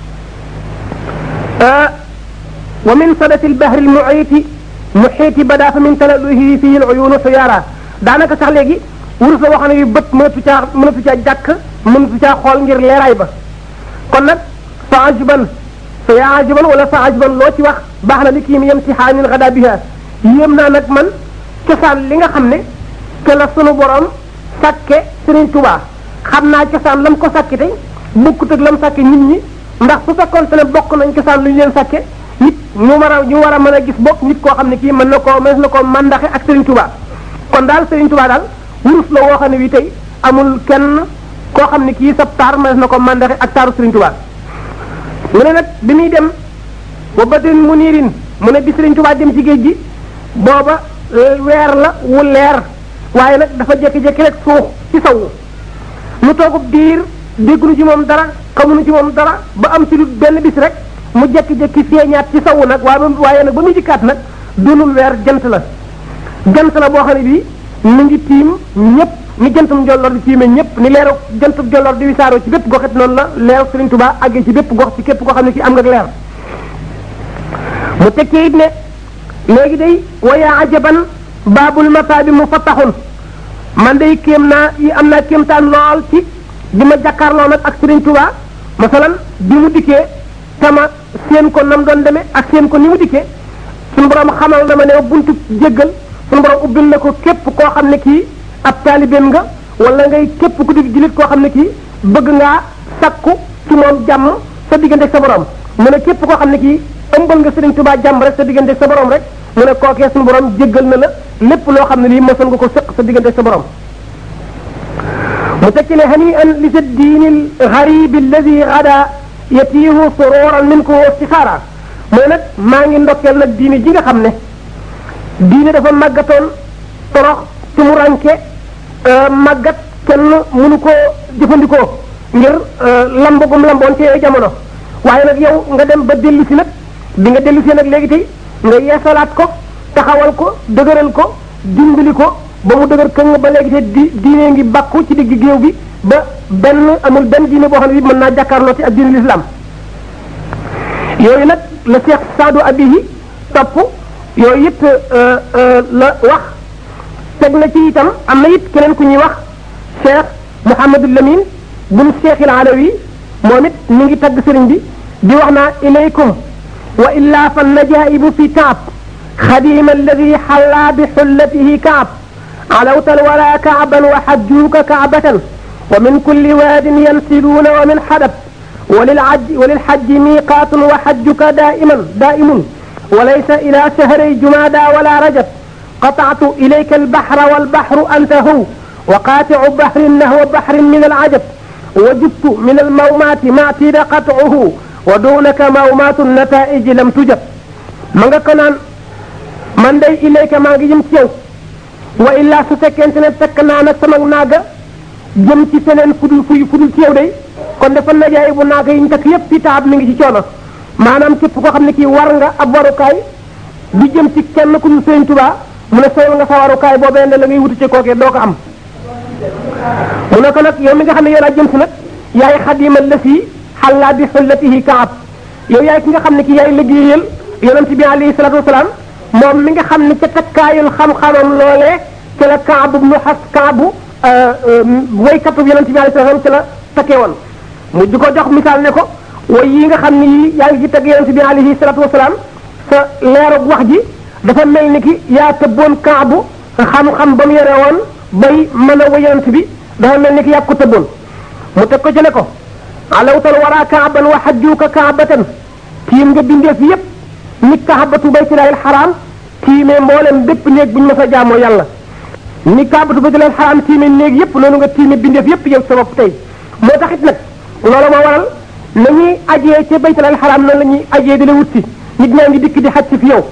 wa min sadati lbahri lmuiti muxiiti bada fa min talaluhi fihi luyunu xiyaara daanaka sax léegi wurus la waxam ne bi bët mënatu caa mënatu caa jàkk mënatu caa xool ngir leeraay ba kon nag fa ajuban fa yaa ajuban wala fa ajuban loo ci wax baax na li kii mi yem si xaanin xada biha yéem naa nag man cosaan li nga xam ne ke la sunu borom sàkke Sëriñ Tuubaa xam naa cosaan lam ko sàkke tey bukkut ak lam sàkke nit ñi ndax su fekkoon te ne bokk nañ cosaan lu ñu leen sàkke nit ñu war a ñu war a mën a gis bokk nit koo xam ne kii mën na koo mën na koo mandaxe ak Sëriñ Tuubaa kon daal Sëriñ Tuubaa daal wurus la woo xam ne bii tey amul kenn koo xam ne kii sab taar mën na ko mandaxe ak taaru Sëriñ Tuubaa mu ne nag bi muy dem wa badrin munirin mu ne bi Sëriñ Tuubaa dem ci géej gi booba weer la wu leer waaye nag dafa jékki-jékki rek suux ci sawu mu toogub diir dégguñu ci moom dara xamuñu ci moom dara ba am ci lu benn bis rek mu jékki-jékki feeñaat ci sawu nag waaye waaye nag ba muy dikkaat nag doonul weer jant la jant la boo xam ne bii mu ngi tiim ñëpp ni jantum jolloor di tiimee ñëpp ni leeru jantum jolloor di wisaaroo ci bépp goxit noonu la leeru Sëriñ Tuubaa àggee ci bépp gox ci képp koo xam ne kii am nga leer mu tekkee it ne léegi day waya ajaban baabul masaabi mu fattaxun man day kéem naa yi am naa kéemtaan lool ci bi ma jàkkaarloo nag ak Sëriñ Tuubaa masalan bi mu dikkee tama seen ko nam doon demee ak seen ko ni mu dikkee suñu borom xamal na ma ne buntu jéggal suñu borom ubbil na ko képp koo xam ne kii ab taalibeem nga wala ngay képp ku di jullit koo xam ne kii bëgg ngaa sakku ci moom jàmm sa diggante ak sa borom mu ne képp koo xam ne kii ëmbal nga Sëriñ Tuubaa jàmm rek sa diggante ak sa borom rek mu ne kookee suñu borom jéggal na la lépp loo xam ne lii mosoon nga ko sëq sa diggante ak sa borom mu tekki ne hani an li sa diinil xaribi alladi gada yatiihu sururan min ko istixaara mooy nag maa ngi ndokkeel nag diine ji nga xam ne diine dafa màggatoon torox ci mu ranke màggat kenn mënu koo jëfandikoo ngir lambagum lamboon ci yooyu jamono waaye nag yow nga dem ba dellu si nag bi nga dellu si nag léegi tey nga yeesalaat ko taxawal ko dëgëral ko dimbali ko ba mu dëgër këng ba léegi te di diine ngi bàkku ci digg géew bi ba benn amul benn diine boo xam ne bi mën naa jàkkaarloo ci ak diine l'islam yooyu nag la Cheikh Saadu Abihi topp yooyu it la wax teg na ci itam am na it keneen ku ñuy wax Cheikh Mouhamadou Lamine bun Cheikh il Alawi moom it mi ngi tagg sëriñ bi di wax naa ilaykum wa illa fa najaibu fi kaab xadima alladi xalla bi xullatihi kaab علوت الولا كعبا وحجوك كعبة ومن كل واد ينسلون ومن حدب وللعج وللحج ميقات وحجك دائما دائم وليس إلى شهري جمادى ولا رجب قطعت إليك البحر والبحر أنت هو وقاطع بحر نهو بحر من العجب وجبت من المومات ما اعتيد قطعه ودونك مومات النتائج لم تجب من كنان من دي إليك ما جيم wa illaa su fekkente ne fekk naa nag sama naaga jëm ci feneen fudul fuy fudul ci yow day kon dafa najaay bu naaga yi ñu takk yépp ci taab mi ngi ci coono maanaam képp koo xam ne kii war nga ab warukaay di jëm ci kenn ku ñu sëñ tubaa mu ne soyal nga sa warukaay boobee ne la ngay wuti ci kookee doo ko am mu ne ko nag yow mi nga xam ne yow laa jëm si nag yaay xadimal la fii xallaa bi xullatihi kaab yow yaay ki nga xam ne ki yaay liggéeyal yonent bi alayhi salatu wasalaam moom mi nga xam ne ca takkaayul xam-xamam loolee ci la kaabu nu xas kaabu waykatu yonent bi alayhi salaam ci la takkee woon mu di ko jox misaal ne ko way yi nga xam ne yi yaa ngi ci tagg yonent bi alayhi salatu wasalaam sa leerug wax ji dafa mel ni ki yaa tëbboon kaabu xam-xam ba mu yore woon bay mën a way yonent bi dafa mel ni ki yaa ko tëbboon mu teg ko ci ne ko alawtal wara kaaban wa xajjuka kaabatan tiim nga bindeef yépp ni kaabatu baytilaahil xaraam tiimee mboolem bépp néeg bu ñu mës a jaamoo yàlla ni kaabatu baytilaahil xaraam tiimee néeg yépp noonu nga tiimee bindeef yépp yow sa bopp tey moo taxit nag loolu moo waral na ñuy ajee ca baytilaahil xaraam noonu la ñuy ajee di la wut si nit ñaa ngi dikk di xaj si fi yow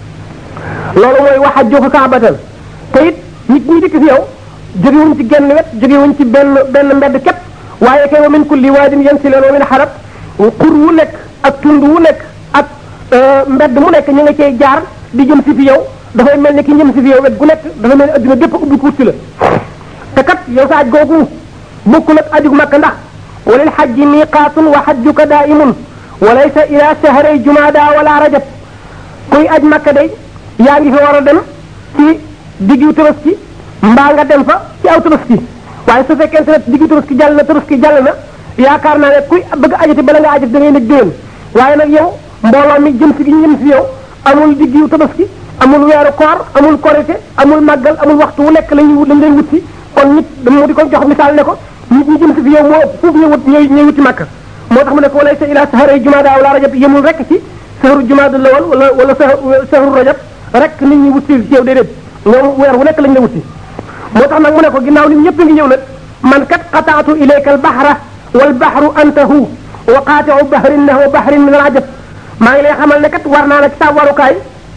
loolu mooy wax a jox kaabatan te it nit ñi dikk fi yow jógewuñ ci genn wet jógewuñ ci benn benn mbedd képp waaye kay wa min kulli waadin yansiluun wa min xarab xur wu nekk ak tund wu nekk ak mbedd mu nekk ñu nga cey jaar di jëm si fi yow dafay mel ni ki ñëm si fi yow wet gu nekk dafa mel ni adduna bépp ubbi ko wut si la te kat yow sa aj googu bokkul ak aju makka ndax walil xajji miqaatun wa xajjuka daimun wa laysa ila shahray jumada wala rajab kuy aj makka day yaa ngi fi war a dem ci diggu tabaski mbaa nga dem fa ci aw tabaski waaye su fekkente ne diggu tabaski jàll na tabaski jàll na yaakaar naa ne kuy bëgg ajati bala nga ajati da ngay nekk déwén waaye nag yow mbooloo mi jëm si gi jëm si yow amul diggu tabaski amul weeru koor amul korite amul màggal amul waxtu wu nekk lañuy lañ leen wut si kon nit mu di ko jox misaal ne ko nit ñi jëm si fi yow moo ëpp fuuf ñu wut ñooy ñooy wuti màkk moo tax mu ne ko walay sa ila saharay jumaada wala rajab yemul rek ci saharu jumaada lawal wala wala saharu rajab rek nit ñi wut si ci yow déedéet ñoom weer wu nekk lañ la wut si moo tax nag mu ne ko ginnaaw nit ñëpp ngi ñëw nag man kat qataatu ilayka al bahra wal bahru antahu wa qaati'u bahrin nahwa bahrin min al ajab maa ngi lay xamal ne kat war naa la ci sa warukaay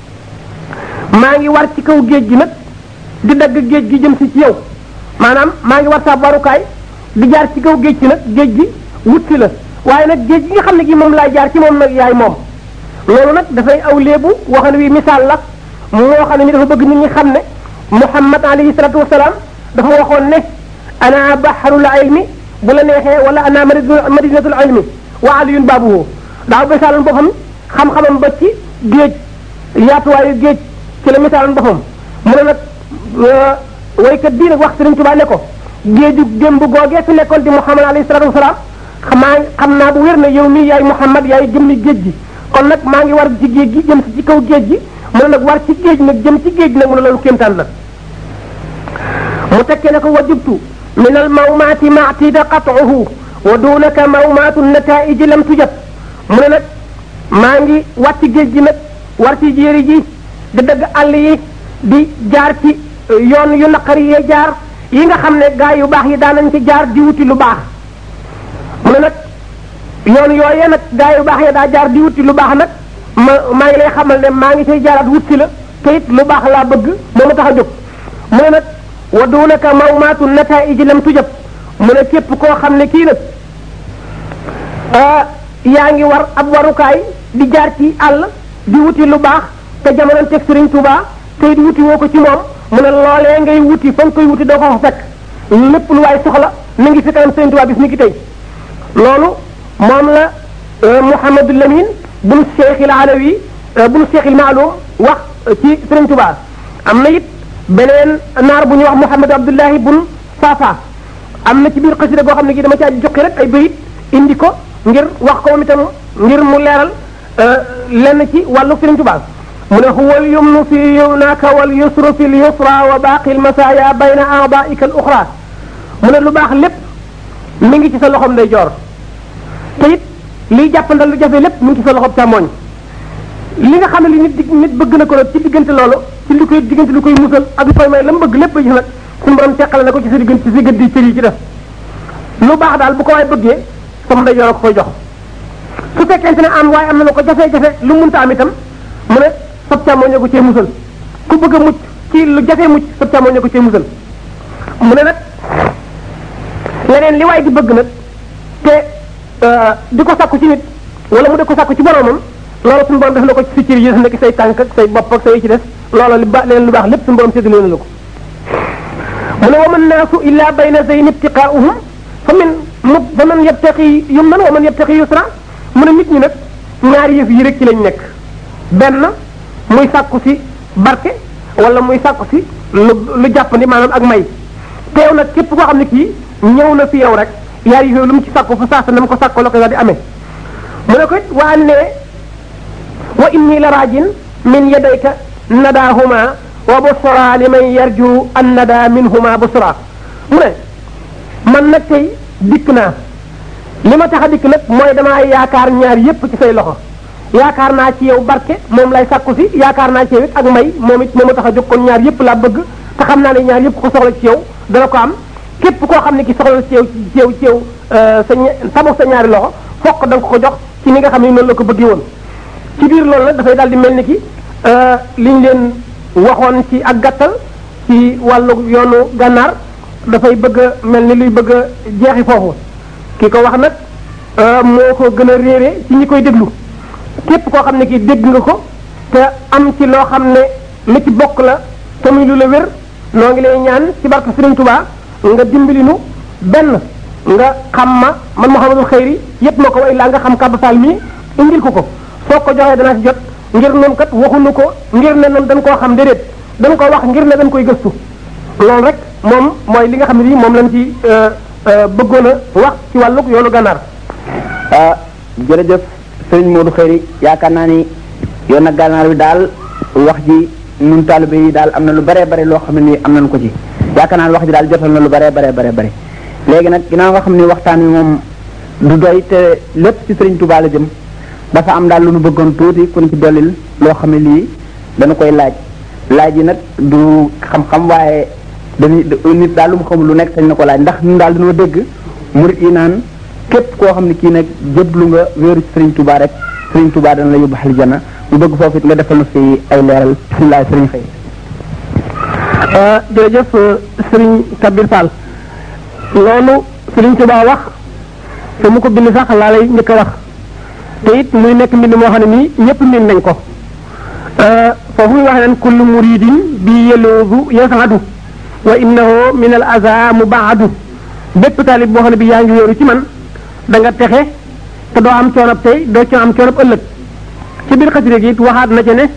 maa ngi war ci kaw géej gi nag di dagg géej gi jëm si ci yow maanaam maa ngi war sa warukaay di jaar ci kaw géej gi nag géej gi wut si la waaye nag géej gi nga xam ne gi moom laay jaar ci moom nag yaay moom loolu nag dafay aw léebu waxan wi misaal la moo xam ne ni dafa bëgg nit ñi xam ne muhammad alayhi salatu wasalaam dafa waxoon ne ana baharul ilmi bu la neexee wala ana madinatul ilmi wa aliyun baabuhu daaw misaaloon boppam xam-xamam ba ci géej yaatuwaayu géej ci la misaaloon boppam mu ne nag waykat bii nag wax Sëriñ Tuubaa ne ko géeju démb googee fi nekkoon di muhammad alayhi salatu wasalaam xamaa xam naa bu wér ne yow mii yaay muhammad yaay jëmmi géej gi kon nag maa ngi war ci géej gi jëm si ci kaw géej gi mu ne nag war ci géej nag jëm ci géej nag mu ne loolu kéemtaan la mu tekkee ne ko wajubtu min al mawmaati maatida qat'uhu wa dunaka mawmaatu nataiji lam tujab mu ne nag maa ngi wàcc géej gi nag war ci jéeri ji di dëgg àll yi di jaar ci yoon yu naqari yee jaar yi nga xam ne gaa yu baax yi daanañ ci jaar di wuti lu baax mu ne nag yoon yooyee nag gaa yu baax ya daa jaar di wuti lu baax nag ma maa ngi lay xamal ne maa ngi say jaaraat wut si la te it lu baax laa bëgg moo ma tax a jóg mu ne nag wa dunaka mawmaatu nataiji lam tujab mu ne képp koo xam ne kii nag yaa ngi war ab warukaay di jaar ci àll di wuti lu baax te jamono teg Sëriñ Tuubaa te it wuti woo ko ci moom mu ne loolee ngay wuti fa nga koy wuti doo ko fa fekk lépp lu waay soxla mi ngi fi kanam Sëriñ Tuubaa bis ni ki tey loolu moom la Mouhamadou Lamine bun Cheikh il Alawi bun Cheikh il Maalum wax ci Sëriñ Tuubaa am na it beneen naar bu ñuy wax Mouhamadou Abdullahi bun Fafa am na ci biir xasida goo xam ne gi dama caa joxe rek ay bayit indi ko ngir wax ko moom itam ngir mu leeral lenn ci wàllu Sëriñ Tuubaa mu ne huwa al yumnu fi yumnaka wal yusru fi l yusra wa baaqi l masaaya bayna a'daa'ika al uxra mu ne lu baax lépp mi ngi ci sa loxom day joor te it liy jàppandal lu jafe lépp mi ngi ci sa loxob càmmoñ li nga xam ne li nit nit bëgg na ko nag ci diggante loolu ci li koy diggante lu koy musal ak lu koy may la mu bëgg lépp ci nag suñu borom teqale na ko ci sa diggante ci sa gëddi cër yi ci def lu baax daal bu ko waay bëggee sama day joor ko koy jox su fekkente ne am waaye am na la ko jafe-jafe lu munta am itam mu ne sab càmmoñ ko cee musal ku bëgg a mucc ci lu jafe mucc sab càmmoñ ko cee musal mu ne nag leneen li waay di bëgg nag te di ko sakku ci nit wala mu di ko sakku ci boromam loolu suñu borom def na ko ci sa cër yi nekk say tànk ak say bopp ak say ci des loolu li ba leneen lu baax lépp suñu borom séddale na la ko mu ne wa man naasu illa bayna zayn ibtiqaa'uhum fa min mu fa man yabtaqi yumnan wa man yabtaqi yusra mu ne nit ñi nag ñaari yëf yi rek ci lañ nekk benn muy sàkku si barke wala muy sàkku si lu lu jàppandi maanaam ak may teew nag képp koo xam ne kii ñëw na fi yow rek yaar yi lu mu ci sàkku fa saasa na mu ko sàkko la ko daal di amee mu ne ko it waa ne wa inni la raajin min yadayka nadaahuma wa busra li man yarju an nada minhuma busra mu ne man nag tey dikk naa li ma tax a dikk nag mooy damaa yaakaar ñaar yépp ci say loxo yaakaar naa ci yow barke moom lay sàkku si yaakaar naa ci yow it ak may moom it moo ma tax a jóg kon ñaar yépp laa bëgg te xam naa ne ñaar yépp ko soxla ci yow dana ko am képp koo xam ne ki soxla ci yow ci yow ci yow sa tabax sa ñaari loxo fokk da nga ko jox ci ni nga xam ne noonu la ko bëggee woon ci biir loolu nag dafay daal di mel ni ki liñ leen waxoon ci ak gàttal ci wàllu yoonu gànnaar dafay bëgg a mel ni luy bëgg a jeexi foofu ki ko wax nag moo ko gën a réere ci ñi koy déglu képp koo xam ne kii dégg nga ko te am ci loo xam ne li ci bokk la te muy lu la wér noo ngi lay ñaan ci barke Sëriñ Tuubaa nga dimbali nu benn nga xam ma man Mouhamadul Xayri yépp ma ko way laa nga xam Kaba Fall mii indil ko ko soo ko joxee dana ci jot ngir noonu kat waxuñu ko ngir ne noonu dañ koo xam déedéet dañ ko wax ngir ne dañ koy gëstu loolu rek moom mooy li nga xam ne nii moom lañ ci bëggoon a wax ci wàllug yoonu gànnaar. ah jërëjëf sëriñ Modou Xëyri yaakaar naa ni yoon na gànnaar bi daal wax ji ñun taalibe yi daal am na lu bare bare loo xam ne nii am nañu ko ci yaakaar naa ni wax ji daal jotal na lu bare bare bare bare léegi nag ginnaaw nga xam ni waxtaan wi moom du doy te lépp ci sëriñ Touba la jëm dafa am daal lu nu bëggoon tuuti ku ci dollil loo xam ne lii dana koy laaj laaj yi nag du xam-xam waaye dañuy nit daal lu mu xamul lu nekk sañ na ko laaj ndax ñun daal dañoo dégg murit yi naan képp koo xam ne kii nag jëblu nga wéeru ci Serigne Touba rek Serigne Touba dana la yóbbu aljana mu bëgg foofu it nga defal na fi ay leeral bisimilah Serigne Xëy. jërëjëf Serigne Kabir Fall loolu Serigne Touba wax te mu ko bind sax laa lay njëkk a wax te it muy nekk mbind moo xam ne nii ñëpp miin nañ ko foofu muy wax naan kullu muridin bi yeluudu yasadu wa innahu min al aza mubaadu bépp taalib boo xam ne bi yaa ngi wéeru ci man da nga texe te doo am coonab tey doo ci am coonab ëllëg ci biir xasida gi it waxaat na ci ne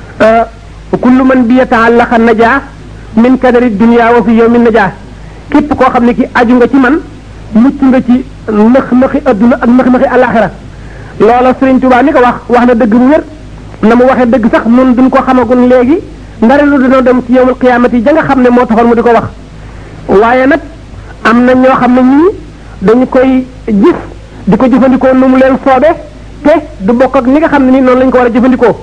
kullu man bi yataallaqa najaa min kadari dunia wa fi yawmin najaa képp koo xam ne ki aju nga ci man mucc nga ci nëx nëxi adduna ak nëx nëxi alaxira loola Sëriñ Tuubaa mi ko wax wax na dëgg bu wér na mu waxee dëgg sax nun duñ ko xamagun léegi ndare lu dina dem ci yowmal qiyaamati ja nga xam ne moo taxoon mu di ko wax waaye nag am na ñoo xam ne ñii dañu koy gis di ko jëfandikoo nu mu leen soobe te du bokk ak ni nga xam ne nii noonu lañu ko war a jëfandikoo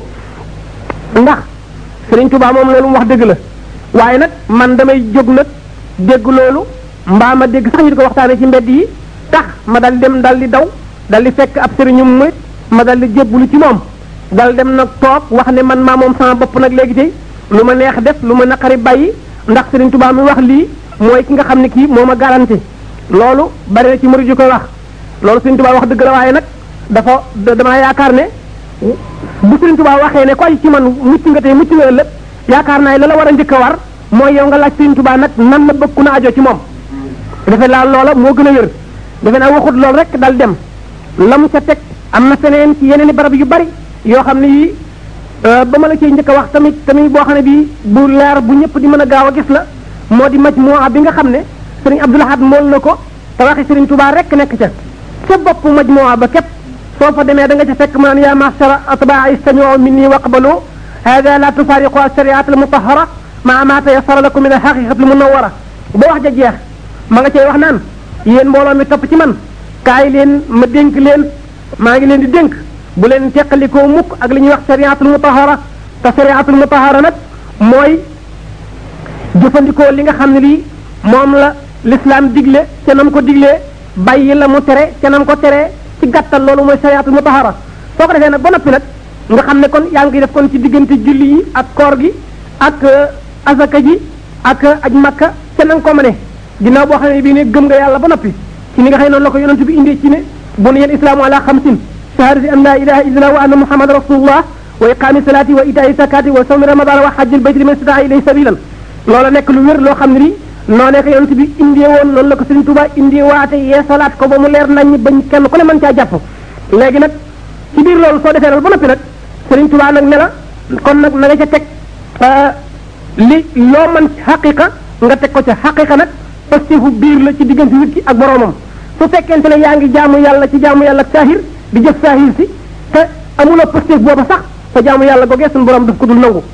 ndax Sëriñ Tuubaa moom loolu mu wax dëgg la waaye nag man damay jóg nag dégg loolu mbaa ma dégg sax ñu di ko waxtaanee ci mbedd yi tax ma dal dem dal di daw dal di fekk ab sëriñum murit ma dal di jébbulu ci moom dal dem nag toog wax ne man maa moom sama bopp nag léegi tey lu ma neex def lu ma naqari bàyyi ndax Sëriñ Tuubaa mi wax lii mooy ki nga xam ne kii moo ma garanti loolu bari na ci murid yu koy wax loolu Sëriñ Tuubaa wax dëgg la waaye nag dafa damaa yaakaar ne bu Sëriñ Tuubaa waxee ne ko ay ci man mucc nga tey mucc nga ëllëg yaakaar naa la la war a njëkk a war mooy yow nga laaj Sëriñ Tuubaa nag nan la bëgg ku na ajo ci moom defe laa loola moo gën a wér defe naa waxut loolu rek dal dem la mu ca teg am na feneen ci yeneen i barab yu bari yoo xam ne yii ba ma la ciy njëkk a wax tamit tamit boo xam ne bii bu leer bu ñëpp di mën a gaaw a gis la moo di majmuwa bi nga xam ne sëriñ Abdul Ahad mool na ko te waxi sëriñ Tuubaa rek nekk ca ca bopp majmuwa ba képp soo fa demee da nga ca fekk mu naan yaa ma'shara atbaa istami'u minni waqbalu hada la tufariqu as-shari'at al-mutahhara ma ma tayassara lakum min al-haqiqati al-munawwara ba wax ja jeex ma nga cay wax naan yéen mbooloo mi topp ci man kaay leen ma dénk leen maa ngi leen di dénk bu leen teqalikoo mukk ak li ñuy wax shari'atul mutahhara te shari'atul mutahhara nag mooy jëfandikoo li nga xam ne lii moom la l'islam digle ca nam ko diglee bàyyi la mu tere ca nam ko teree ci gàttal loolu mooy shariatul mutahara soo ko defee nag ba noppi nag nga xam ne kon yaa ngi def kon ci diggante julli yi ak koor gi ak azaka ji ak aj makka ca na nga ko mëne ginnaaw boo xam ne bii ne gëm nga yàlla ba noppi ci ni nga xëy noonu la ko yonent bi indee ci ne bu ne yéen islaamu ala xamsin shahadati an la ilaha illallah wa anna muhammad rasulullah wa iqaami salaati wa itaai zakati wa sawmi ramadan wa hajjil bayti liman istataa ilayhi sabilan loola nekk lu wér loo xam ne nii noonee ko yonent bi indee woon noonu la ko Sëriñ Tuubaa indee waate yee salaat ko ba mu leer nañ bañ kenn ku ne mën caa jàpp léegi nag ci biir loolu soo defee loolu ba noppi nag Sëriñ Tuubaa nag ne la kon nag na nga ca teg li loo mën xaqiqa nga teg ko ca xaqiqa nag pastefu biir la ci diggante nit ki ak boroomam su fekkente ne yaa ngi jaamu yàlla ci jaamu yàlla ak saahir di jëf saahir si te amuloo pastef booba sax sa jaamu yàlla googee suñu borom daf ko dul nangu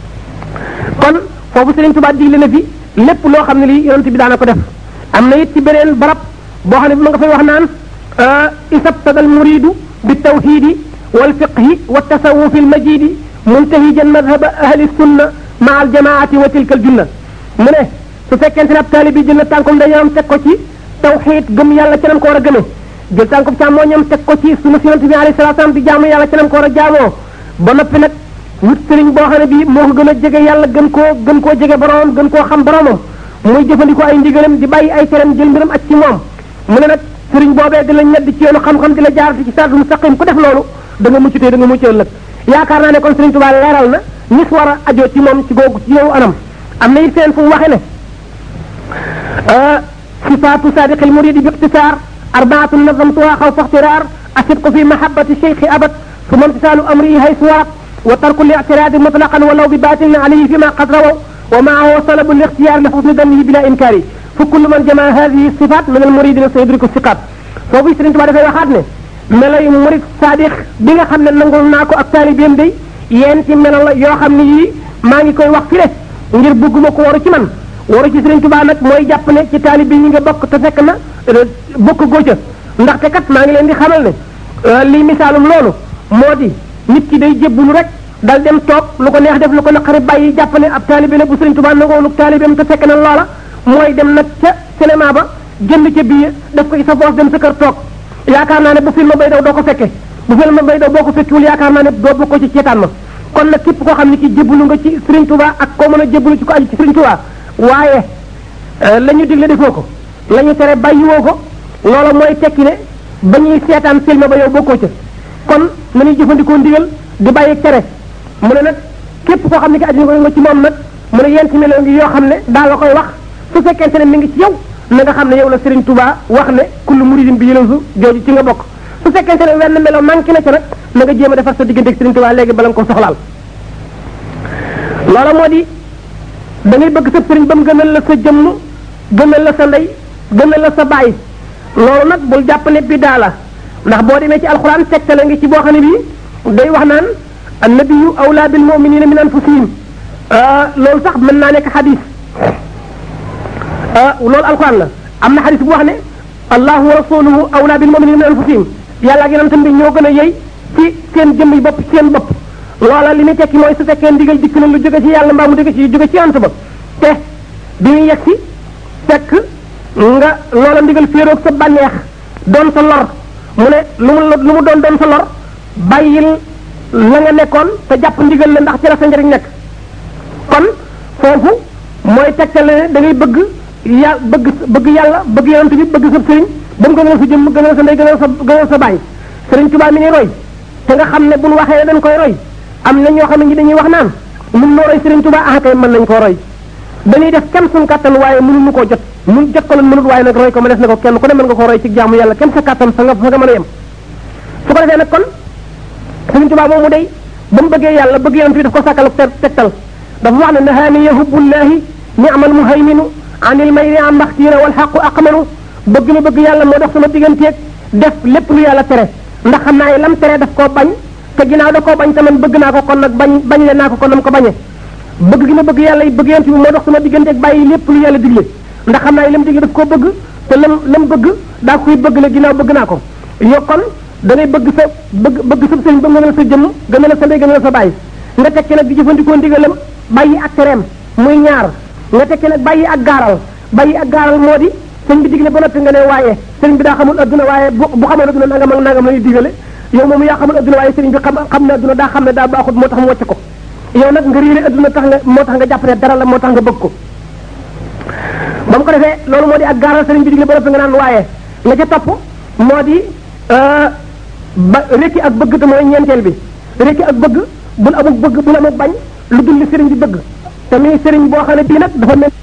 kon foofu Sëriñ Tuubaa digle na fi lépp loo xam ne lii yonent bi daana ko def am na it ci beneen barab boo xam ne bi ma nga fay wax naan isabtada al muridu bi tawxidi wal fiqhi wa tasawufi al majidi muntahijan madhaba ahli sunna maa al jamaati wa tilka al junna mu ne su fekkente ne ab taalib bi jël na tànkum dañoom teg ko ci tawxid gëm yàlla ci nam ko war a gëmee jël tànkum càmmooñam teg ko ci sunna si yonent bi alayhi salaatu salaam di jaamu yàlla ci nam ko war a jaamoo ba noppi nag wut sëriñ boo xam ne bii moo ko gën a jege yàlla gën koo gën koo jege boromam gën koo xam boromam muy jëfandikoo ay ndigalam di bàyyi ay teram jël mbiram ak ci moom mu ne nag sëriñ boobee di la ñedd ci yoonu xam-xam di la jaar ci siraatul mustaqim ku def loolu da nga mucc tey da nga mucc ëllëg yaakaar naa ne kon sëriñ Tuubaa leeral na ñi war a ajoo ci moom ci googu ci yow anam am na it seen fu mu waxee ne sifaatu sadiqil muridi bi ixtisaar arbaatun nazamtuha xaw fa ixtiraar asidqu fi mahabati cheikhi abad ثم امتثال امره حيث ورد وترك الاعتراض مطلقا ولو بباطل عليه فيما قد رووا ومعه طلب الاختيار لحسن ظنه بلا انكار فكل من جمع هذه الصفات من المريدين سيدرك الثقات foofu Sëriñ Tuubaa dafay waxaat ne melo yu murid sadiq bi nga xam ne nangul naa ko ak taalibeem day yéen ci melo la yoo xam ne yii maa ngi koy wax fi le ngir bëgguma ko waru ci man waru ci Sëriñ Tuubaa nag mooy jàpp ne ci taalibe yi nga bokk te fekk na bokk góoca ndaxte kat maa ngi leen di xamal ne lii misaalum loolu moo di nit ki day jébbulu rek dal dem toog lu ko neex def lu ko naqari bàyyi jàpp ne ab taalibe la bu Sëriñ Tuubaa nangoonu taalibeem te fekk na loola mooy dem nag ca cinéma ba jënd ca biir def ko ci sa boos dem sa kër toog yaakaar naa ne bu film bay daw doo ko fekke bu film bay daw boo ko fekkiwul yaakaar naa ne doo bokk ci ceetaan ma kon nag képp koo xam ne ki jébbalu nga ci Sëriñ Tuubaa ak koo mën a jébbalu ci ko aju ci Sëriñ Tuubaa waaye la ñu digle defoo ko la ñu tere bàyyiwoo ko loola mooy tekki ne ba ñuy seetaan film ba yow bokkoo ca kon nañuy jëfandikoo ndigal di bàyyi tere mu ne nag képp koo xam ne ki aju nga ci moom nag mu ne yent melo ngi yoo xam ne daa la koy wax su fekkente ne mi ngi ci yow na nga xam ne yow la Serigne Touba wax ne kullu muridin bi yëlësu jooju ci nga bokk su fekkente ne wenn melo manqué na ca nag na nga jéem a defar sa diggante ak Serigne Touba léegi bala nga ko soxlaal loola moo di da ngay bëgg sa sëriñ ba mu gënal la sa jëmm gënal la sa ndey gënal la sa baay loolu nag bul jàpp ne biddaa la ndax boo demee ci alxuraan tegtale ngi ci boo xam ne bii day wax naan annabiyu awlaa bil muminina min anfusihim loolu sax mën naa nekk xadis loolu alxuraan la am na xadis bu wax ne allahu wa rasuluhu awlaa bil muminina min anfusihim yàlla ak yonentam bi ñoo gën a yey ci seen jëmm yi bopp ci seen bopp loola li muy tekki mooy su fekkee ndigal dikk na lu jóge ci yàlla mbaa mu jóge ci jóge ci yonent ba te bi muy yegg si fekk nga loola ndigal féeroog sa bànneex doon sa lor mu ne lu mu lu mu doon doon sa lor bàyyil la nga nekkoon te jàpp ndigal la ndax ci la sa njëriñ nekk kon foofu mooy tegtale ne da ngay bëgg ya bëgg bëgg yàlla bëgg yonent bi bëgg sa sëriñ ba mu gënal sa jëmm gënal sa ndey gënal sa gënal sa bàyyi sëriñ Tuubaa mi ngi roy te nga xam ne bu ñu waxee ne dañ koy roy am na ñoo xam ne ñi dañuy wax naan mun noo roy sëriñ Tuubaa ah kay mën nañ koo roy dañuy def kenn suñ kàttan waaye mënuñu koo jot mun jot ko lan mënut waaye nag roy ko ma des na ko kenn ku ne mën nga ko roy ci jaamu yàlla kenn sa kàttan fa nga fa nga mën a yem su ko defee nag kon sëriñ Tuubaa moomu day ba mu bëggee yàlla bëgg yonent bi daf ko sàkkal tegtal dafa wax ne nahaani yahubullahi ni'mal muhayminu anil mayri am maxtiira wal xaqu aqmanu bëgg ma bëgg yàlla moo dox sama digganteeg def lépp lu yàlla tere ndax xam naa ne lam tere daf koo bañ te ginnaaw da koo bañ te man bëgg naa ko kon nag bañ bañ le naa ko kon nam ko bañee bëgg gi ma bëgg yàlla yi bëgg yonent bi moo dox sama digganteeg bàyyi lépp lu yàlla digle ndax xam naa ne lam digle daf koo bëgg te lam lam bëgg daa koy bëgg la ginnaaw bëgg naa ko yo kon da ngay bëgg sa bëgg bëgg sa sëriñ ba gënal sa jëmm gënal sa ndey gënal sa bàyyi nga tekki nag di jëfandikoo ndigalam bàyyi ak tereem muy ñaar nga tekki nag bàyyi ak gaaral bàyyi ak gaaral moo di sëñ bi digle ba noppi nga ne waaye sëriñ bi daa xamul adduna waaye bu bu xamoon adduna nangam ak nangam la ñuy digale yow moom yaa xamul adduna waaye sëriñ bi xam xam ne adduna daa xam ne daa baaxut moo tax mu wàcc ko yow nag nga réere adduna tax nga moo tax nga jàpp ne dara la moo tax nga bëgg ko ba mu ko defee loolu moo di ak gaaral sëriñ bi digle ba noppi nga naan waaye nga ca topp moo di ba rekki ak bëgg te mooy ñeenteel bi rekki ak bëgg bul amul bëgg bul amul bañ lu dul li sëriñ bi bëgg te muy sëriñ boo xam ne bii nag dafa mel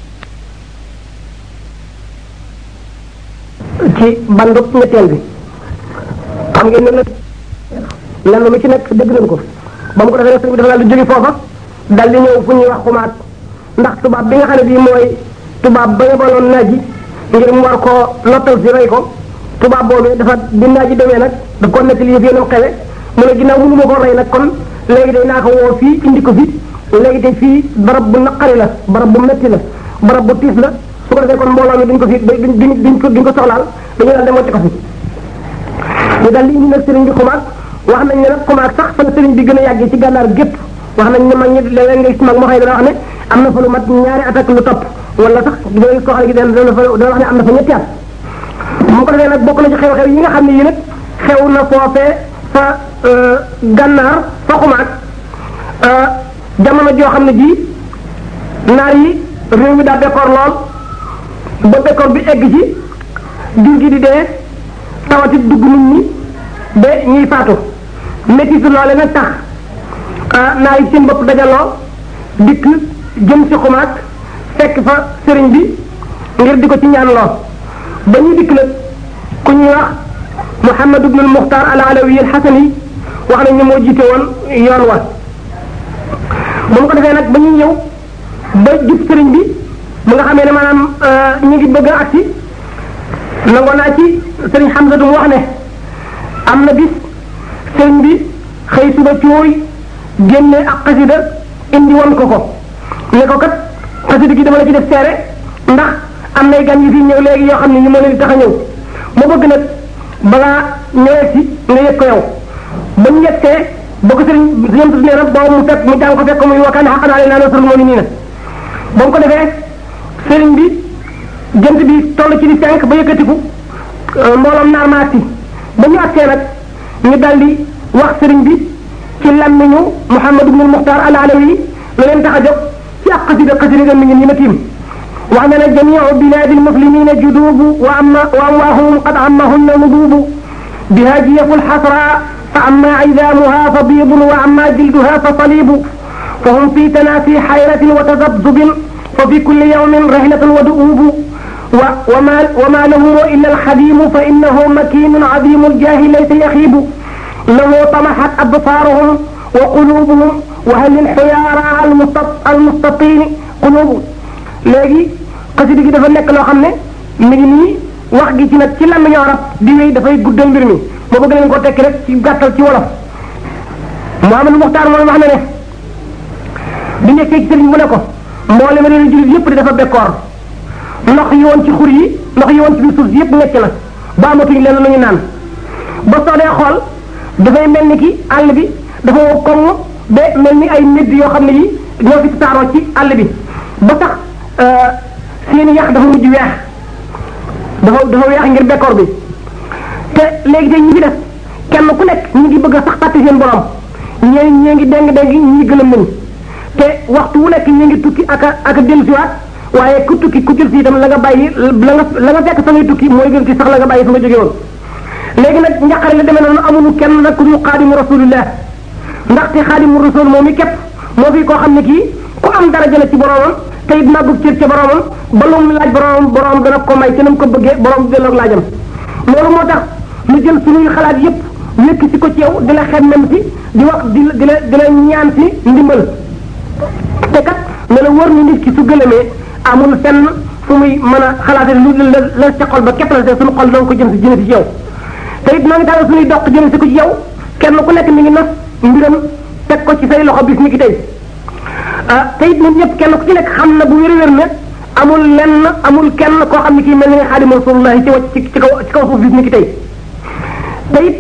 ci bandub ñetteel bi xam ngeen ne nag lenn lu ci nekk dégg nañ ko ba mu ko defee sëriñ bi dafa daal di jóge foofa dal di ñëw fu ñuy wax xumaat ndax tubaab bi nga xam ne bii mooy tubaab ba yebaloon naaj ji ngir mu war koo lottal si rey ko tubaab boobu dafa bi naaj ji demee nag da ko nekk li yëf yéenam xewe mu ne ginnaaw mënu ma ko rey nag kon léegi day naa ko woo fii indi ko fi léegi de fii barab bu naqari la barab bu metti la barab bu tiis la su ko defee kon mbooloo mi duñ ko fi duñ duñ duñ ko duñ ko soxlaal dañu daal dem wacc ko fi ñu daal di indi nag sëriñ bi xumaag wax nañ ne nag xumaag sax fa la sëriñ bi gën a yàggee ci gànnaar gépp wax nañ ne mag ñi léeg-léeg nga gis mag moo xëy dana wax ne am na fa lu mat ñaari at ak lu topp wala sax dina gis koo xam ne dana dana fa dana wax ne am na fa ñetti at mu ko defee nag bokk na ci xew-xew yi nga xam ne yi nag xew na foofee fa gànnaar fa xumaag jamono joo xam ne ji naar yi réew mi daa bekkoor lool ba bekkoor bi egg ci jur gi di dee tawati dugg nit ñi ba ñuy faatu métti loole nag tax naar yi seen bopp dajaloo dikk jëm si xumaat fekk fa sëriñ bi ngir di ko ci ñaan loo ba ñuy dikk nag ku ñuy wax Muhammad ibn al-Mukhtar al-Alawi al-Hasani wax nañ ne moo jiite woon yoon wa ba mu ko defee nag ba ñuy ñëw ba jub sëriñ bi mu nga xamee ne maanaam ñu ngi bëgg a agsi nangoo naa ci sëriñ Hamza du mu wax ne am na bis sëriñ bi xëy suba cooy génne ak xasida indi woon ko ko ne ko kat xasida gi dama la ci def seere ndax am nay gan yu fi ñëw léegi yoo xam ne ñu mën leen tax a ñëw ma bëgg nag balaa ñëwee si nga yëg ko yow ba ñu yegsee ba ko sëriñ sëriñ nee na boobu mu fekk mu jàng ko fekk muy wakkaan xaqan alayna nasrul mu'minin ba mu ko defee sëriñ bi jant bi toll ci di fenk ba yëkkatiku mbooloom naar ma agsi ba ñu agsee nag ñu daldi wax sëriñ bi ci làmmiñu Muhammad ibn al-Mukhtar al-Alawi la leen tax a jóg ci ak xasida xasida ga mi ngi ni ma tiim wax na ne jamiu biladi almuslimina judubu wa amma wa amwaahum qad ammahunna nudubu biha jiyafu lxasra fa amma idaamuha fa biidun wa amma jilduha fa salibu fa hum fi tanasi xayratin wa tadabdubin fa fi kulli yawmin rihlatun wa duubu وما وما له الا الخديم فانه مكين عظيم الجاه ليس يخيب له طمحت ابصارهم وقلوبهم وهل الحيارى المستطيل قلوب léegi xasida gi dafa nekk loo xam ne mi ngi nii wax gi ci nag ci làmmiñu arab di wéy dafay guddal mbir mi ma bëgg leen ko tekki rek ci gàttal ci wolof Muhammadu Muxtaar moom wax na ne bi nekkee ci sëriñ mu ne ko mboolem réew jullit yépp di dafa bekkoor ndox yi woon ci xur yi ndox yi woon ci biir suuf si yépp nekk na ba amatuñ leen lu ñu naan ba soo dee xool dafay mel ni ki àll bi dafa wow komm ba mel ni ay médd yoo xam ne yi ñoo fi tasaaroo ci àll bi ba sax seeni yax dafa mujj weex dafa dafa weex ngir bekkoor bi te léegi te ñi fi def kenn ku nekk ñi ngi bëgg a sax fàtte seen borom ñee ñee ngi deng deng ñi gëlëm nañ te waxtu wu nekk ñi ngi tukki ak a ak a dellusiwaat waaye ku tukki ku jël si itam la nga bàyyi la nga la nga fekk fa ngay tukki mooy gën ci sax la nga bàyyi fa nga jóge woon léegi nag njaqare la demee noonu amuñu kenn nag ku dul xaadimu rasulillah ndaxte xaadimu rasul moom i képp moo fi koo xam ne kii ku am daraja la ci boromam te it màggug cër ca boromam ba lu mu laaj boromam borom dana ko may ci na mu ko bëggee borom delloo laajam loolu moo tax lu jël suñuy xalaat yépp wékk si ko ci yow di la xemmem si di wax di la di la di la ñaan si ndimbal te kat ne la wër ni nit ki su gëlëmee amul fenn fu muy mën a xalaate lu la la ca xol ba képp la te suñu xol danga ko jëm si jëme si ci yow te it noo ngi tàllal suñuy doq jëme si ko ci yow kenn ku nekk mi ngi nos mbiram teg ko ci say loxo bis ni ki tey ah te it ñun ñëpp kenn ku ci nekk xam na bu wér wér ne amul lenn amul kenn koo xam ne kii mel ni nga xaadimu rasulullah ci wàcc ci kaw ci kaw suuf bis ni ki tey te it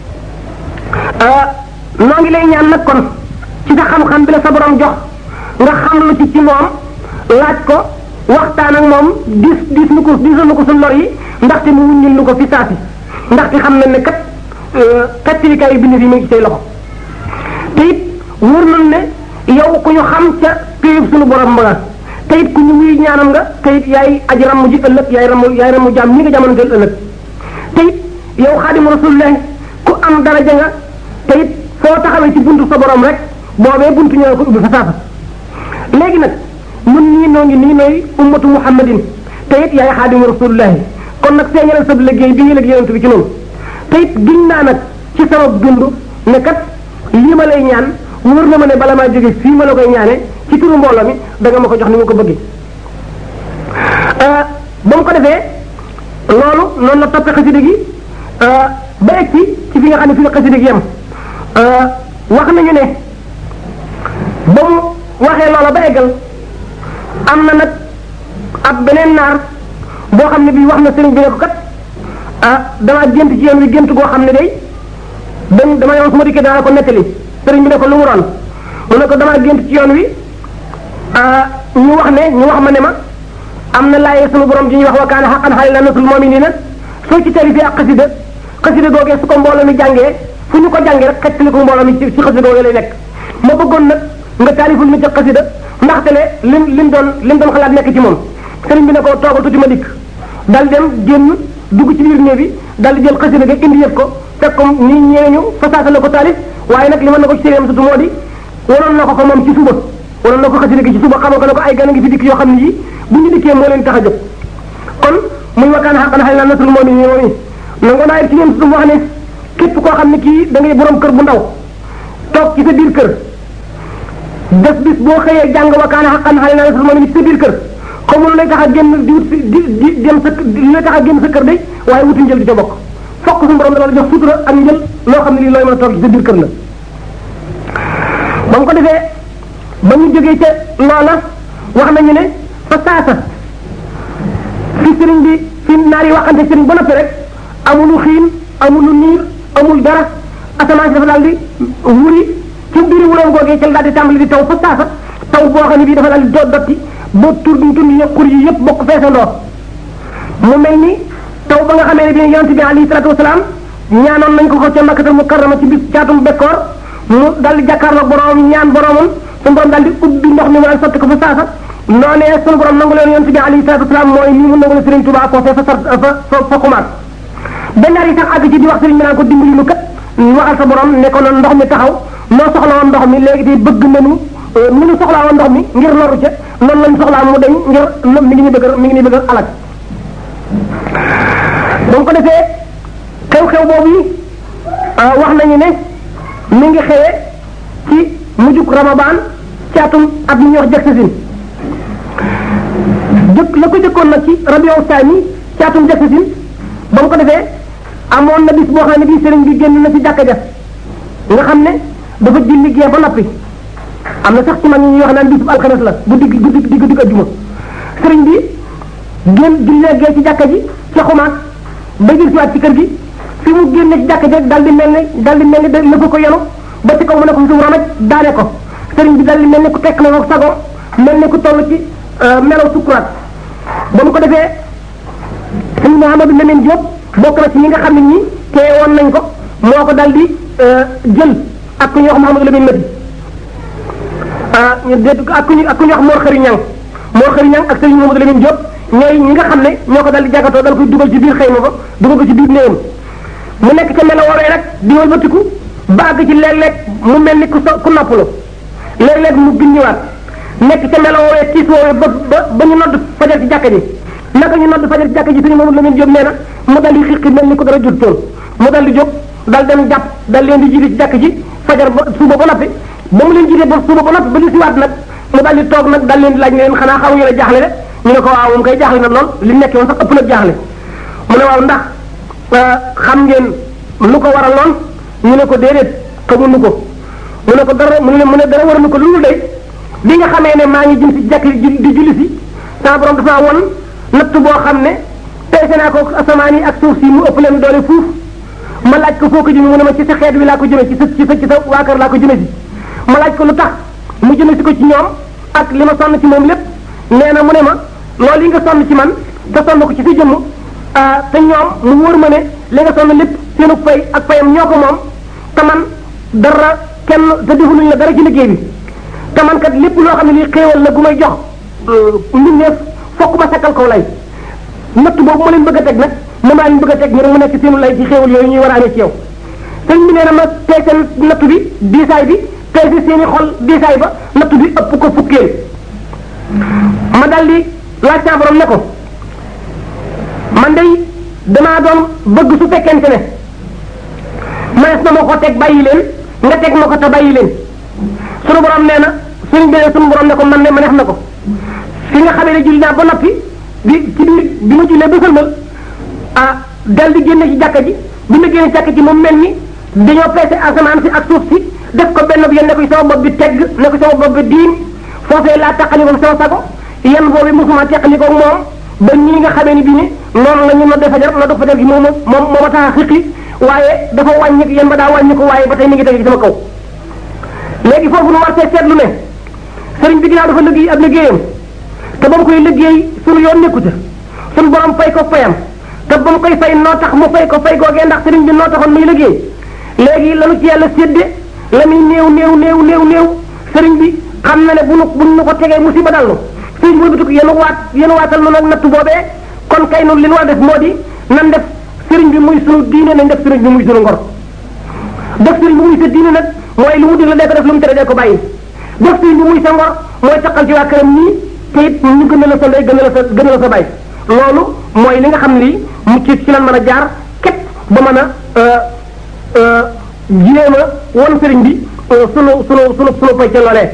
noo ngi lay ñaan nag kon ci sa xam-xam bi la sa borom jox nga xam lu ci ci moom laaj ko waxtaan ak moom dis dis nu ko disal nu ko suñ lor yi ndaxte mu wuññil nu ko fi saasi ndaxte xam na ne kat xettilikaay yu bind yi mu ngi ci say loxo te it wóor nañ ne yow ku ñu xam ca péyub suñu borom ba te it ku ñu wuy ñaanam nga te it yaay aji ramm ji ëllëg yaay ramm yaay ramm jaam ñi nga jamonanteel ëllëg te it yow xaadimu rasulullah ku am daraja nga te it foo taxawee ci buntu sa borom rek boobee buntu ñoo ko ubbi fa saafa léegi nag ñun ñii noo ngi nii nooy ummatu muhammadin te it yaay xaadimu rasulullahi kon nag feeñalal sa liggéey bi nga liggéey yonent bi ci noonu te it giñ naa nag ci sama dund ne kat lii ma lay ñaan wóor na ma ne bala maa jóge fii ma la koy ñaane ci turu mbooloo mi da nga ma ko jox ni ma ko bëggee ba mu ko defee loolu noonu la toppee xasida gi ba egg ci ci fi nga xam ne fi nga xasida gi yem wax nañu ne ba mu waxee loola ba eggal am na nag ab beneen naar boo xam ne bii wax na sëriñ bi ne ko kat ah damaa gént ci yoon wi gént goo xam ne day dañ dama yoon su ma dikkee dana ko nettali sëriñ bi ne ko lu mu doon mu ne ko damaa gént ci yoon wi ñu wax ne ñu wax ma ne ma am na laaye sunu borom ji ñuy wax wa kaana xaqan xalila nasul muminina soo ci tari fi ak xasida xasida googee su ko mbooloo mi jàngee fu ñu ko jàngee rek xettali ko mbooloo mi ci ci xasida googee lay nekk ma bëggoon nag nga taaliful mi ca xasida ndaxte le lim lim doon lim doon xalaat nekk ci moom sëriñ bi ne ko toogal tuuti ma dikk dal dem génn dugg ci biir néeg bi dal di jël xasida ga indi yëf ko fekk ko nii ñeeñu fasaasa la ko taalif waaye nag li mën na ko ci séeréem sutu moo di waroon na ko ko moom ci suba waroon na ko xasida gi ci suba xamal ko ne ko ay gan a ngi fi dikk yoo xam ne yi bu ñu dikkee moo leen tax a jóg kon muy wakkaan xaqan xëy na nasul moom yi moom yi nangu naa ci yéen su wax ne képp koo xam ne kii da ngay borom kër bu ndaw toog ci sa biir kër des bis boo xëyee jàng wakkaan xaqan xëy na nasul moom yi ci sa biir kër xamul lu lay tax a génn di wut si di di dem sa lu lay tax a génn sa kër de waaye wuti njël di ca bokk fokk suñu borom dana la jox sutura ak njël loo xam ne lii looy mën a toog ci sa biir kër la ba mu ko defee ba ñu jógee ca loola wax nañu ne fa saasa fi sëriñ bi fi naar yi waxante sëriñ ba noppi rek amulu xiin amulu niir amul dara asamaan si dafa daal di wuri ci biir wuroom googee ca la daal di tàmbali di taw fa saasa taw boo xam ne bii dafa daal di do dotti ba tur bi tur yi xur yi yëpp bokk feesandoo mu mel ni taw ba nga xamee ne bii yonent bi alayhi salaatu wasalaam ñaanoon nañ ko ko ca makkatal mukarrama ci bis caatum bekkoor mu daal di jàkkaarloog borom ñaan boromam suñu borom daal di ubbi ndox mi mu daal sotti ko fa saasa noonee suñu borom nangu leen yonent bi alayhi salaatu wasalaam mooy nii mu nangu leen Sëriñ Tuubaa foofee fa sar fa fa xumaat benn yi sax àgg ci di wax sëriñ bi naan ko dimbali lu kat waxal sa borom ne ko noonu ndox mi taxaw noo soxla woon ndox mi léegi tey bëgg nañu ni ñu soxlaa woon ndox mi ngir loru ca noonu lañ soxlaa mu deñ ngir mi ngi ñu bëgg mi ngi ñu bëgg alak ba mu ko defee xew-xew boobu yi wax nañu ne mi ngi xewee ci mujjug ramadan ci atum at mi ñuy wax jëksasin jëkk la ko jëkkoon nag ci rabiu saani ci atum jëksasin ba mu ko defee amoon na bis boo xam ne bii sëriñ bi génn na ci jàkka ja nga xam ne dafa julli gee ba noppi am na sax ci mag ñi ñuy wax naan bisub alxames la guddi guddi guddi guddi ajjuma sëriñ bi génn jullee gee ci jàkka ji ci xumaat ba jël siwaat ci kër gi fi mu génne ci jàkka ji rek daal di mel ni daal di mel ni da la ko yenu ba ci kaw mu ne ko suuf ramaj daane ko sëriñ bi daal di mel ni ku tekk na ko sago mel ni ku toll ci melaw sukuraat ba mu ko defee sëñ Mouhamadou Lamine Diop bokk na ci ñi nga xam ne ñi teewoon nañ ko moo ko daal di jël ak ku ñuy wax Mouhamadou Lamine Mati ah ñu dégg ak ku ñuy ak ku ñuy wax Mor Xëri Ñang Mor Xëri Ñang ak sëñ Mouhamadou Lamine Diop ñooy ñi nga xam ne ñoo ko daal di jàkgatoo dal koy dugal ci biir xëyma ba dugal ko ci biir néewam mu nekk ca melo woowee rek di wëlbatiku bàgg ci léeg-léeg mu mel ni ku so ku noppalu léeg-léeg mu gindiwaat nekk ca melo woowee tiis woowee ba ba ba ñu nodd fajar ci jàkka ji naka ñu nodd fajar ci jàkka ji sëñ Mouhamadou Lamine Diop nee na mu dal di xiqi mel ni ko dara jot toon mu dal di jóg dal dem jàpp dal leen di jiite ci jàkka ji fajar ba suba ba noppi ba mu leen jiite ba suba ba noppi ba li siwaat nag mu dal di toog nag dal leen di laaj ne leen xanaa xamu ñu ne jaaxle de ñu ne ko waaw moom kay jaaxle na lool li nekkee woon sax ëpp na jaaxle mu ne waaw ndax xam ngeen lu ko waraloon ñu ne ko déedéet xamuñu ko mu ne ko dara mu ne mu ne dara waralu ko lu de bi nga xamee ne maa ngi jëm si jàkk di julli si sama borom dafa won natt boo xam ne peese naa ko asamaan yi ak suuf si mu ëpp leen doole fuuf ma laaj ko foo ko jëme mu ne ma ci sa xeet wi laa ko jëme ci sa ci sa ci sa waa kër laa ko jëme si ma laaj ko lu tax mu jëme si ko ci ñoom ak li ma sonn ci moom lépp nee na mu ne ma loolu yi nga sonn ci man te sonn ko ci sa jëmm te ñoom mu wóor ma ne li nga sonn lépp seenu fay ak fayam ñoo ko moom te man dara kenn te defaluñ la dara ci liggéey bi te man kat lépp loo xam ne lii xéewal la gu may jox mbindeef fokk ma sakkal kaw lay natt boobu ma leen bëgg a teg nag moom laa leen bëgg a teg ñu rek mu nekk seenu lay ci xéewal yooyu ñuy war a amee ci yow sëñ bi nee na ma peese natt bi diisaay bi peese seeni xol diisaay ba natt bi ëpp ko fukkeel ma dal di laaj saa borom ne ko man day damaa doon bëgg su fekkente ne manees na ma ko teg bàyyi leen nga teg ma ko te bàyyi leen sunu borom nee na suñu beneen sunu borom ne ko man ne ma neex na ko fi nga xamee ne julli naa ba noppi bi ci biir bi ma jullee ba sëlmal ah dal di génne ci jàkka ji bi ma génne ci jàkka ji moom mel ni dañoo peese asamaan si ak suuf si def ko benn bi yéen ne ko sama bopp bi tegg ne ko sama bopp bi diin foofee laa taqali ko sama sago yan boobu mosuma teqali ko moom ba ñii nga xamee ni bii ni noonu la ñu nodde fajar nodde fajar gi moom moom moo ma tax a xiqi waaye dafa wàññi yan ba daa wàññi ko waaye ba tey mi ngi tege ci sama kaw léegi foofu nu war see seetlu ne sëriñ bi ginnaaw dafa liggéey ab liggéeyam te ba mu koy liggéey sunu yoon nekku ca sunu borom fay ko fayam te ba mu koy fay noo tax mu fay ko fay googee ndax sëriñ bi noo taxoon muy liggéey léegi lanu ci yàlla sédde la muy néew néew néew néew néew sëriñ bi xam na ne bu nu bu nu ko tegee musiba dal nu sëriñ bi wëlbatiku yéen waat yéen waatal nu nag natt boobee kon kay nun li nu war def moo di nan def sëriñ bi muy sunu diine nañ def sëriñ bi muy sunu ngor def sëriñ bi muy sa diine nag mooy lu mu digle dee ko def lu mu tere dee ko bàyyi def sëriñ bi muy sa ngor mooy taqal ci waa këram nii te it ñu gën a la sa ndey gën a la sa gën a la sa bàyyi loolu mooy li nga xam ne lii mu ci ci lan mën a jaar képp ba mën a jéem a won sëriñ bi sunu sunu sunu sunu fay ca loolee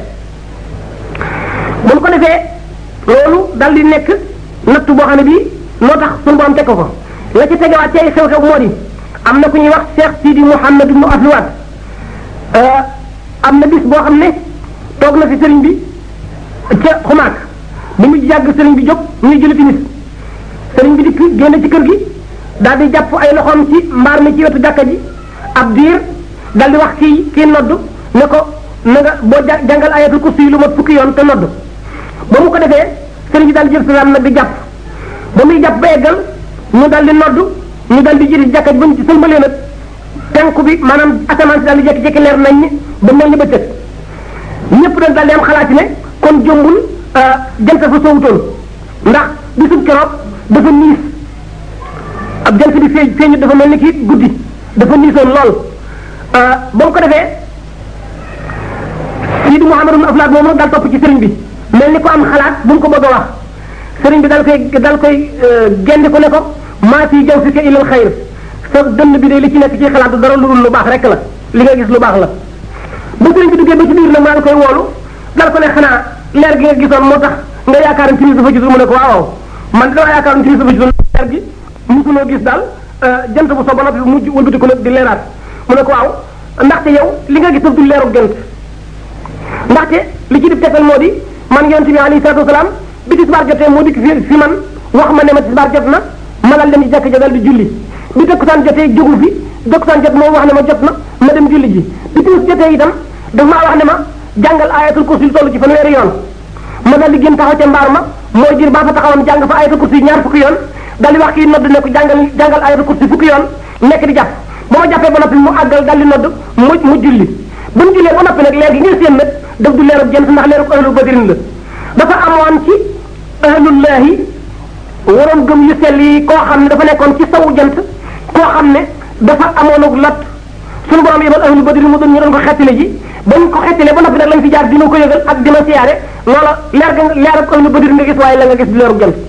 bu ñu ko defee loolu dal di nekk nattu boo xam ne bii loo tax sunu borom teg ko ko la ci tegewaat ci ay xew-xew moo di am na ku ñuy wax Cheikh Sidi Mouhamed ibnu Afluwaat am na bis boo xam ne toog na fi sëriñ bi ca xumaak bi mu jàgg sëriñ bi jóg ñuy julli timis sëriñ bi dikk génn ci kër gi daal di jàpp ay loxoom ci mbaar mi ci wetu jàkka ji ab diir daal di wax kii kii nodd ne ko na nga boo jàngal ayatul kursi yi lu mat fukki yoon te nodd ba mu ko defee sëriñ bi daal di jël salaam nag di jàpp ba muy jàpp ba eggal ñu daal di nodd ñu daal di jëli ci jàkka ji ba ñu ci sëlmalee nag tenku bi maanaam asamaan si daal di jékki-jékki leer nañ ni ba mel ni bëccëg ñëpp dañ daal di am xalaat ne kon jombul jant fa soowutoon ndax bisub keroog dafa niis ab jant bi feeñ feeñu dafa mel ni kii guddi dafa niisoon lool ba mu ko defee Sidi Mouhamadou Aflaat moom daal topp ci sëriñ bi mel ni ko am xalaat bu mu ko bëgg a wax sëriñ bi dal koy dal koy gendi ko ne ko maa fi jaw fi ka ilal xayr sa dënn bi de li ci nekk ci xalaat dara lu dul lu baax rek la li nga gis lu baax la ba sëriñ bi duggee ba ci biir nag maa ngi koy woolu dal ko ne xanaa leer gi nga gisoon moo tax nga yaakaar timis dafa gisul mu ne ko waaw man dama yaakaar timis dafa gisul leer gi musuloo gis daal jant bu so ba noppi mujj wëlbati ko nag di leeraat mu ne ko waaw ndaxte yow li nga gis daf du leeru jant ndaxte li ci def tegtal moo di man yonent bi alayhi salaatu wasalaam bi tisbaar jotee moo dikk fi fi man wax ma ne ma tisbaar jot na ma dal dem ci jàkk ja dal di julli bi takkusaan jotee jógu fi takkusaan jot moom wax ne ma jot na ma dem julli ji bi timis jotee itam daf maa wax ne ma jàngal ayatul kursi lu toll ci fanweeri yoon ma dal di gën taxaw ca mbaar ma mooy jir baa fa taxawoon jàng fa ayatul kursi ñaar fukki yoon dal di wax kii nodd ne ko jàngal jàngal ayatul kursi fukki yoon nekk di jàpp ba ma jàppee ba noppi mu àggal dal di nodd mu mu julli bu mu jullee ba noppi nag leer gi ngay séen nag daf du leerub jant ndax leerub ahlul badrin la dafa amoon ci ahlullahi waroon gëm yu sell yi koo xam ne dafa nekkoon ci sawu jant koo xam ne dafa amoon ak lat suñu borom yebal ahlul badrin mu doon ñu doon ko xettile ji bañ ko xettile ba noppi nag lañ fi jaar dina ko yëgal ak dina siyaare loola leer ga leerub ahlul badrin nga gis waaye la nga gis du leerub jant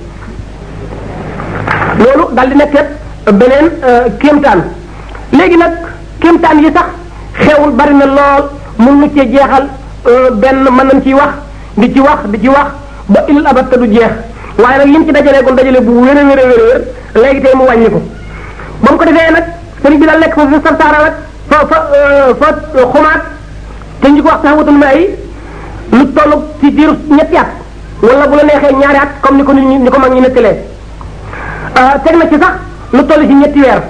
loolu dal di nekk beneen kéemtaan léegi nag kéemtaan yi sax xewul bari na lool mun nu cee jeexal benn mën nañ ciy wax di ci wax di ci wax ba ilal abat te du jeex waaye nag lim ci dajalee kon dajale bu wér a wér a wér wér léegi tey mu wàññi ko ba mu ko defee nag sëriñ bi daal nekk fa fa sarsaara nag fa fa fa xumaat te ñu ko wax sax wutul may lu toll ci diiru ñetti at wala bu la neexee ñaari at comme ni ko nit ñi ni ko mag ñi nettalee teg na ci sax lu toll ci ñetti weer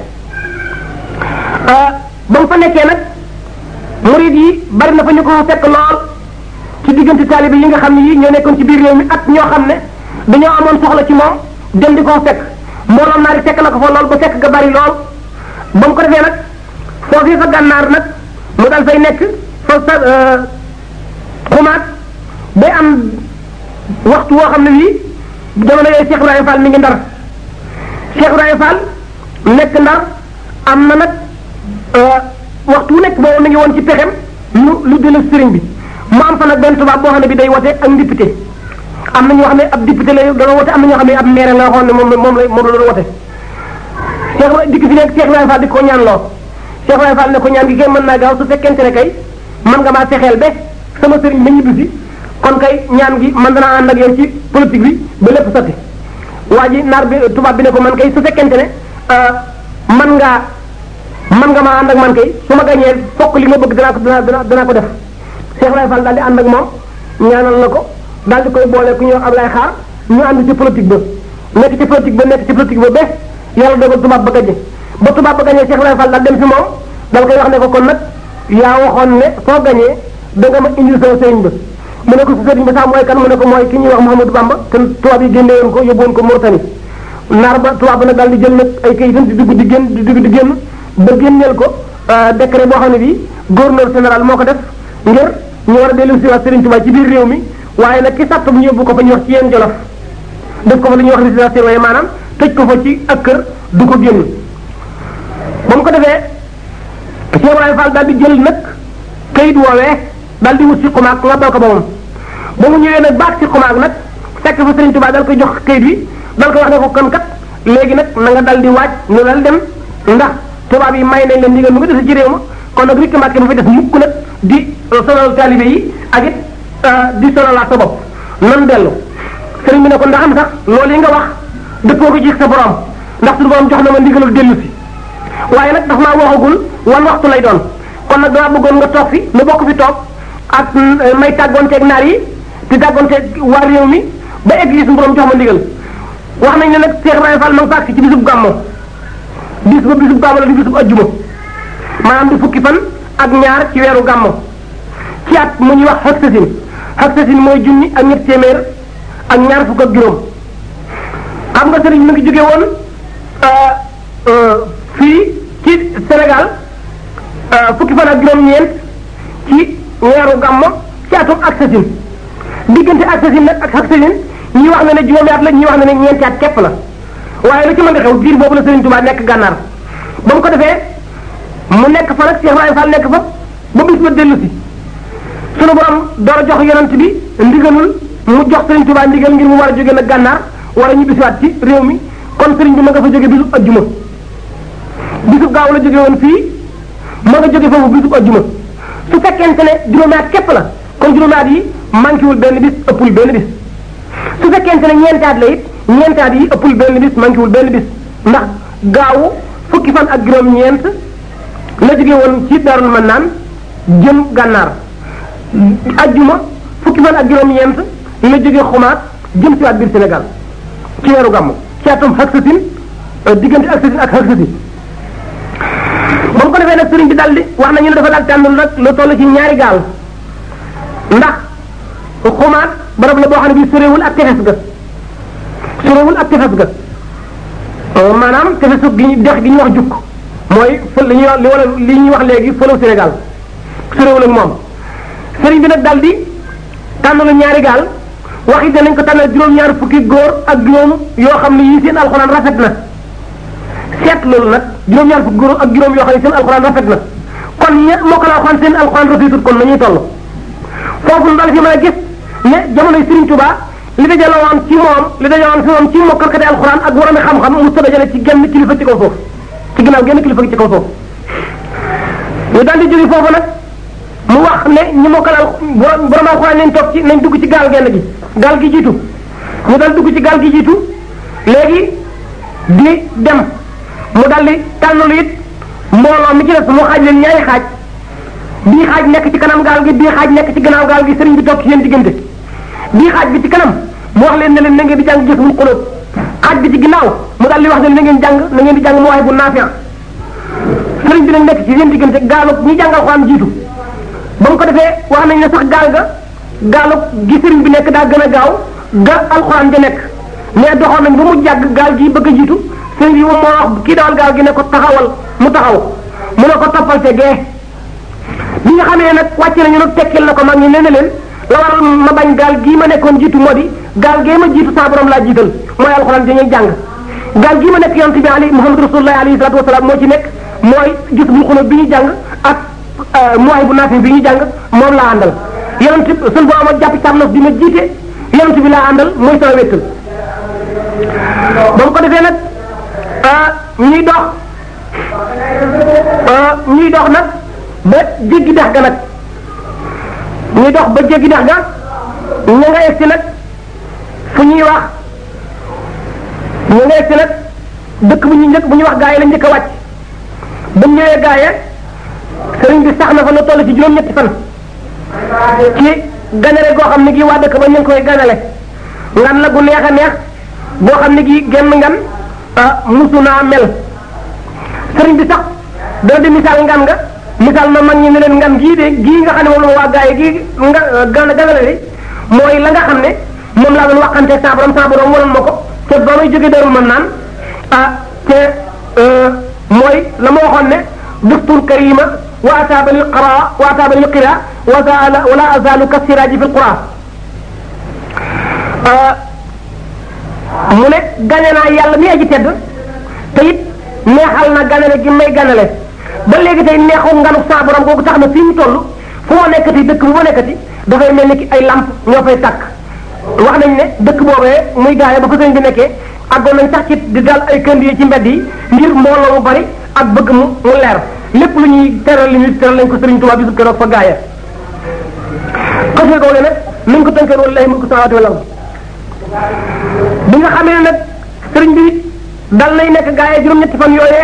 ba mu fa nekkee nag murid yi bari na fa ñu ko fekk lool ci diggante taalibe yi nga xam ne yii ñoo nekkoon ci biir réew mi ak ñoo xam ne dañoo amoon soxla ci moom dem di ko fekk mbooloom naari fekk na ko fa lool ba fekk ga bari lool ba mu ko defee nag foofii fa gànnaar nag mu dal fay nekk fa sa xumaat day am waxtu woo xam ne bii jamono yooyu Cheikh Ibrahima Fall mi ngi ndar Cheikh Ibrahima Fall nekk ndar am na nag waxtu wu nekk boobu mi ngi woon ci pexem lu lu dëla sëriñ bi mu am fa nag benn tubaab boo xam ne bi day wote ak député am na ñoo xam ne ab député la doon wote am na ñoo xam ne ab maire la waxoon ne moom moom la moom la doon wote Cheikh dikk fi nekk Cheikh Ibrahima Fall di ko ñaan loo Cheikh Ibrahima Fall ne ko ñaan gi kay mën naa gaaw su fekkente ne kay mën nga maa fexeel ba sama sëriñ ba ñibbi si kon kay ñaan gi man danaa ànd ak yow ci politique bi ba lépp sotti waa ji naar bi tubaab bi ne ko man kay su fekkente ne man ngaa man nga maa ànd ak man kay su ma gañee fokk li nga bëgg danaa ko danaa danaa ko def Cheikh Ibrahima Fall daal di ànd ak moom ñaanal na ko daal di koy boole ku ñëw Ablaye Xaar ñu ànd ci politique ba nekk ci politique ba nekk ci politique ba ba yàlla dogal tubaab ba gañe ba tubaab ba gañee Cheikh Ibrahima Fall daal dem si moom dal koy wax ne ko kon nag yaa waxoon ne soo gañee da nga ma indil sama sëriñ ba mu ne ko sa sëriñ ba sax mooy kan mu ne ko mooy ki ñuy wax Mouhamadou Bamba te tubaab yi génne woon ko yóbbu woon ko Mauritanie naar ba tubaab ba nag daal di jël nag ay kayitam di dugg di génn di dugg di génn ba génneel ko décret boo xam ne bii gouverneur général moo ko def ngir ñu war a dellu si waat Serigne Touba ci biir réew mi waaye nag ki sàtt bu ñu yóbbu ko fa ñu wax ci yéen jolof def ko fa li ñuy wax résidence surveillée maanaam tëj ko fa ci ak kër du ko génn ba mu ko defee Cheikh Ibrahima Fall daal di jël nag kayit woowee dal di wut si xumaag nga bal ko ba moom ba mu ñëwee nag baag si xumaag nag fekk fa Sëriñ Tuubaa dal koy jox kayit bi dal ko wax ne ko kon kat léegi nag na nga dal di waaj ñu dal dem ndax tubaab yi may nañ leen ndigal mu nga dese ci réew ma kon nag rikk Mbàkke bu fi def mukk nag di sonal taalibe yi ak it di sonalaat sa bopp nan dellu sëriñ bi ne ko ndax am sax loolu yi nga wax dëppoo ko ci sa borom ndax suñu borom jox na ma ndigalul dellu si waaye nag dafa maa waxagul wan waxtu lay doon kon nag dama bëggoon nga toog fi nu bokk fi toog ak may tàggoonteeg naar yi di tàggoonteeg waa réew mi ba église suñu borom jox ma ndigal wax nañ ne nag Cheikh Ibrahima Fall ma nga faak si ci bisub gàmmo bis ba bisub gàmmo la di bisub ajjuma maanaam di fukki fan ak ñaar ci weeru gàmmo ci at mu ñuy wax hexasine hexasine mooy junni ak ñett téeméer ak ñaar fukk ak juróom xam nga sëriñ mi ngi jóge woon fii ci Sénégal fukki fan ak juróom-ñeent ci weeru gàmmo ci atum hexasine diggante hexasine nag ak hexasine ñi wax na ne juróomi at la ñi wax na ne ñeenti at képp la waaye lu ci mën a xew diir boobu la Sëriñ Tuubaa nekk gànnaar ba mu ko defee mu nekk fa nag Cheikh Ibrahima Fall nekk fa ba bis ba dellu si sunu borom door a jox yonent bi ndigalul mu jox Sëriñ Tuubaa ndigal ngir mu war a jóge nag gànnaar war a ñibbisiwaat ci réew mi kon sëriñ bi ma nga fa jóge bisub ajjuma bisub gaaw la jóge woon fii ma nga jóge foofu bisub ajjuma su fekkente ne juróomi at képp la kon juróomi at yi manqué wul benn bis ëppul benn bis su fekkente ne ñeentaat la it ñeentaat yi ëppul benn bis manqué wul benn bis ndax gaawu fukki fan ak juróom-ñeent la jóge woon ci Daarul Mannaan jëm gànnaar ajjuma fukki fan ak juróom-ñeent la jóge xumaat jëm si waat biir Sénégal ci weeru gàmmu ci atum hexasine diggante hexasine ak hexasine ba mu ko defee nag sëriñ bi daal di wax nañu ne dafa daal tànn nag lu toll ci ñaari gaal ndax xumaat barab la boo xam ne bii sorewul ak tefes ga sorewul ak tefes ga maanaam tefesu gi ñu dex gi ñu wax jukk mooy fël li ñuy wax li wala li ñuy wax léegi fëlew Sénégal sorewul ak moom sëriñ bi nag daal di tànnalu ñaari gaal wax it danañ ko tànnal juróom-ñaari fukki góor ak juróom yoo xam ne yii seen alxuraan rafet na seet loolu nag juróom-ñaari fukki góor ak juróom yoo xam ne seen alxuraan rafet na kon ña mokkal alxuraan seen alxuraan rafetut kon nañuy toll foofu daal fi mën a gis ne jamonoy Serigne Touba li dajale woon ci moom li dajale woon fi moom ci mokkalkati alxuraan ak waroon xam-xam mu sa dajale ci genn kilifa ci kaw suuf ci ginnaaw genn kilifa ci kaw suuf ñu daal di jóge foofu nag mu wax ne ñi mokkal al borom alxuraan nañ toog ci nañ dugg ci gaal genn gi gaal gi jiitu ñu dal dugg ci gaal gi jiitu léegi di dem mu dal di tànnalu it mbooloo mi ci des mu xaaj leen ñaari xaaj bii xaaj nekk ci kanam gaal gi bii xaaj nekk ci gannaaw gaal gi sëriñ bi toog ci seen diggante bii xaaj bi ci kanam mu wax leen ne leen na ngeen di jàng jësbul xulóob xaaj bi ci ginnaaw mu dal di wax ne na ngeen jàng na ngeen di jàng mooy bu naafiya sëriñ bi nag nekk ci seen diggante gaalu ñi jàngal xuraan jiitu ba mu ko defee wax nañ ne sax gaal ga gaalu gi sëriñ bi nekk daa gën a gaaw ga alxuraan ja nekk mais doxoon nañ ba mu jàgg gaal gi bëgg a jiitu sëriñ bi moom moo wax kii dawal gaal gi ne ko taxawal mu taxaw mu ne ko toppal te gee bi nga xamee nag wàcc nañu nag tekkil na ko mag ñi nee na leen la waral ma bañ gaal gii ma nekkoon jiitu moo di gaal gee ma jiitu saa borom laa jiital mooy alxuraan dañuy jàng gaal gii ma nekk yonent bi ali muhammad rasulullah alayhi salatu wasalaam moo ci nekk mooy gis bu xulóob bi ñu jàng ak mooy bu naafi bi ñu jàng moom laa àndal yonent sun boo ama jàpp sàmnos bi ma jiite yonent bi laa àndal mooy sama wéttal ba mu ko defee nag ñuy dox ñuy dox nag ba jéggi dex ga nag ñuy dox ba jéggi dex ga ña nga egsi nag fu ñuy wax ña nga egsi nag dëkk bu ñu njëkk bu ñuy wax gaa yi la njëkk a wàcc ba ñëwee gaa yi sëriñ bi sax na fa lu toll ci juróom-ñetti fan ci ganale goo xam ne gii waa dëkk ba ñu ngi koy ganale ngan la gu neex a neex boo xam ne gii genn ngan musu naa mel sëriñ bi sax dana di misaal ngan nga misaal ma mag ñi ne leen ngan gii de gii nga xam ne moom la waa gaa yi gii nga gana ganale de mooy la nga xam ne moom laa doon waxante saa borom saa borom wanoon ma ko te ba may jóge darul man naan ah te mooy la ma waxoon ne duftul karima wa ataaba lil qara wa ataaba lil qira wa zaala wala azalu kasiraaji fi lqura mu ne gane naa yàlla mi aji tedd te it neexal na ganale gi may ganale ba léegi tey neexu nganu saa borom googu tax na fii mu toll fu ma nekkati dëkk bu ma nekkati dafay mel ni ki ay lamp ñoo fay tàkk wax nañ ne dëkk boobee muy gaaya ba fa sëriñ bi nekkee àggoon nañ sax ci di dal ay kënd yi ci mbedd yi ngir mbooloo mu bari ak bëgg mu mu leer lépp lu ñuy teral li ñuy teral lañ ko sëriñ Tuubaa bisub keroog fa gaaya xasee googu nag mi ngi ko tënkee woon lay mulku samaawaati wal ard bi nga xamee ne nag sëriñ bi dal nay nekk gaaya juróom-ñetti fan yooyee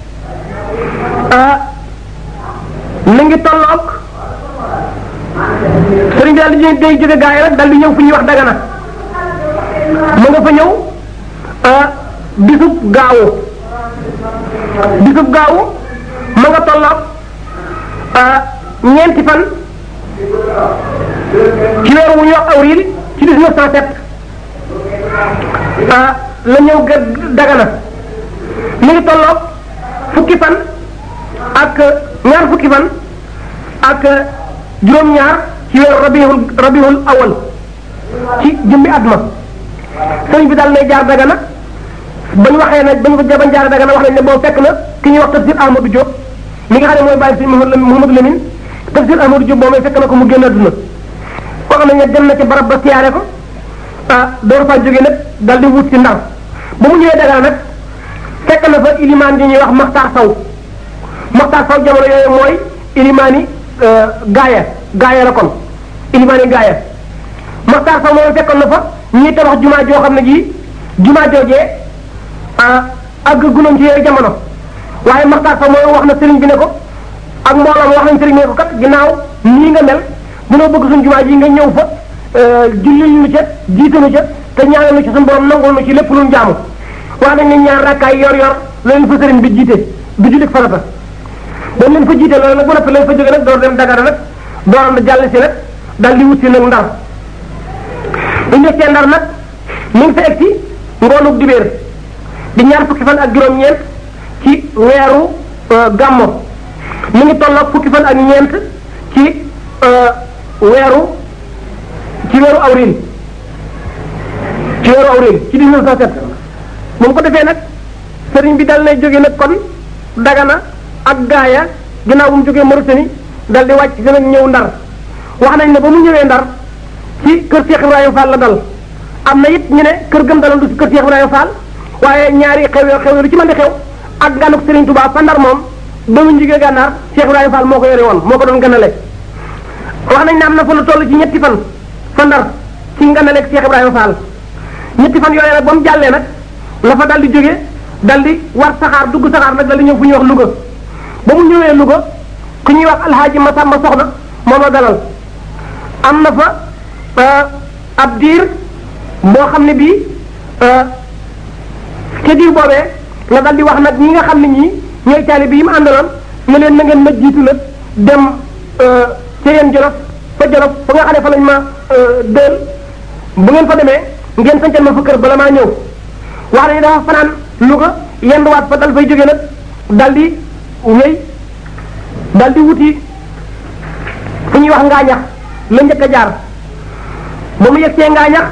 mi ngi tolloog sëriñ bi daal di day jóge gaaya rek dal di ñëw fu ñuy wax dagana mu nga fa ñëw bisub gaawu bisub gaawu ma nga tolloog ñeenti fan ci weeru wu ñu wax avril ci 1907 la ñëw ga dagana mi ngi tolloog fukki fan ak ñaar fukki fan ak juróom-ñaar ci weeru rabiul rabiul awal ci jëmbi at ma sëriñ bi daal nay jaar dagana ba ñu waxee nag ba ñu bañ jaar dagana wax nañ ne boobu fekk na ki ñuy wax tafsir Ahmadou Diop mi nga xam ne mooy bàyyi si Mouhamadou Lamine tafsir Ahmadou Diop boobu fekk na ko mu génn àdduna koo xam ne dem na ci barab ba siyaare ko ah door faa jógee nag dal di wut si ndar ba mu ñëwee dagana nag fekk na fa ilimaan yi ñuy wax Maxtaar Saw Maxtaar Saw jamono yooyu mooy ilimaani gaaya gaaya la kon ilimaani gaaya Maxtaar Saw moom fekkoon na fa ñuy tabax jumaa joo xam ne ji jumaa joojee ak gunoon ci yooyu jamono waaye Maxtaar Saw mooy wax na sëriñ bi ne ko ak mbooloo wax nañ sëriñ bi ne ko kat ginnaaw nii nga mel mënoo bëgg suñ jumaa ji nga ñëw fa jullil nu ca jiitalu ca te ñaanal nu ci suñu borom nangul nu ci lépp lu jaamu wax nañ ne ñaar rakkaay yor yor la leen fa sëriñ bi jiite du jullit farata ba leen fa jiite loolu nag bu noppi lañ fa jóge nag door dem Dagana nag dooram da jàll si nag daal di wut si nag ndar bu ñu nekkee ndar nag mu ngi fa egg si ngoonug dibéer di ñaar fukki fan ak juróom-ñeent ci weeru gàmmo mu ngi tolloog fukki fan ak ñeent ci weeru ci weeru awril ci weeru awril ci 1907 moom ko defee nag sëriñ bi dal nay jóge nag kon dagana ak gaaya ginnaaw bu mu jógee Mauritanie dal di wàcc si nag ñëw ndar wax nañ ne ba mu ñëwee ndar ci kër Cheikh Ibrahima Fall la dal am na it ñu ne kër gëm daloon du si kër Cheikh Ibrahima Fall waaye ñaari xew yoo xew lu ci mën di xew ak ganuk Serigne Touba fa ndar moom ba mu jógee gànnaar Cheikh Ibrahima Fall moo ko yore woon moo ko doon ganale wax nañ ne am na fa lu toll ci ñetti fan fa ndar ci nganaleeg Cheikh Ibrahima Fall ñetti fan yooyu nag ba mu jàllee nag la fa dal di jóge dal di war saxaar dugg saxaar nag dal di ñëw fu ñuy wax Louga ba mu ñëwee Louga ku ñuy wax alxaaji Masamba Soxna moom la dalal am na fa ab diir boo xam ne bii ca diir boobee la dal di wax nag ñi nga xam ne ñii ñooy taali bi yi mu àndaloon ne leen na ngeen ma jiitu nag dem ca yeen Jolof fa Jolof fa nga xam ne fa lañ ma dël bu ngeen fa demee ngeen sancal ma fa kër bala maa ñëw wax nañu dafa fanaan Louga yenduwaat fa dal fay jógee nag dal di wéy dal di wuti fu ñuy wax ngaañax la njëkk a jaar ba mu yegg see ngaañax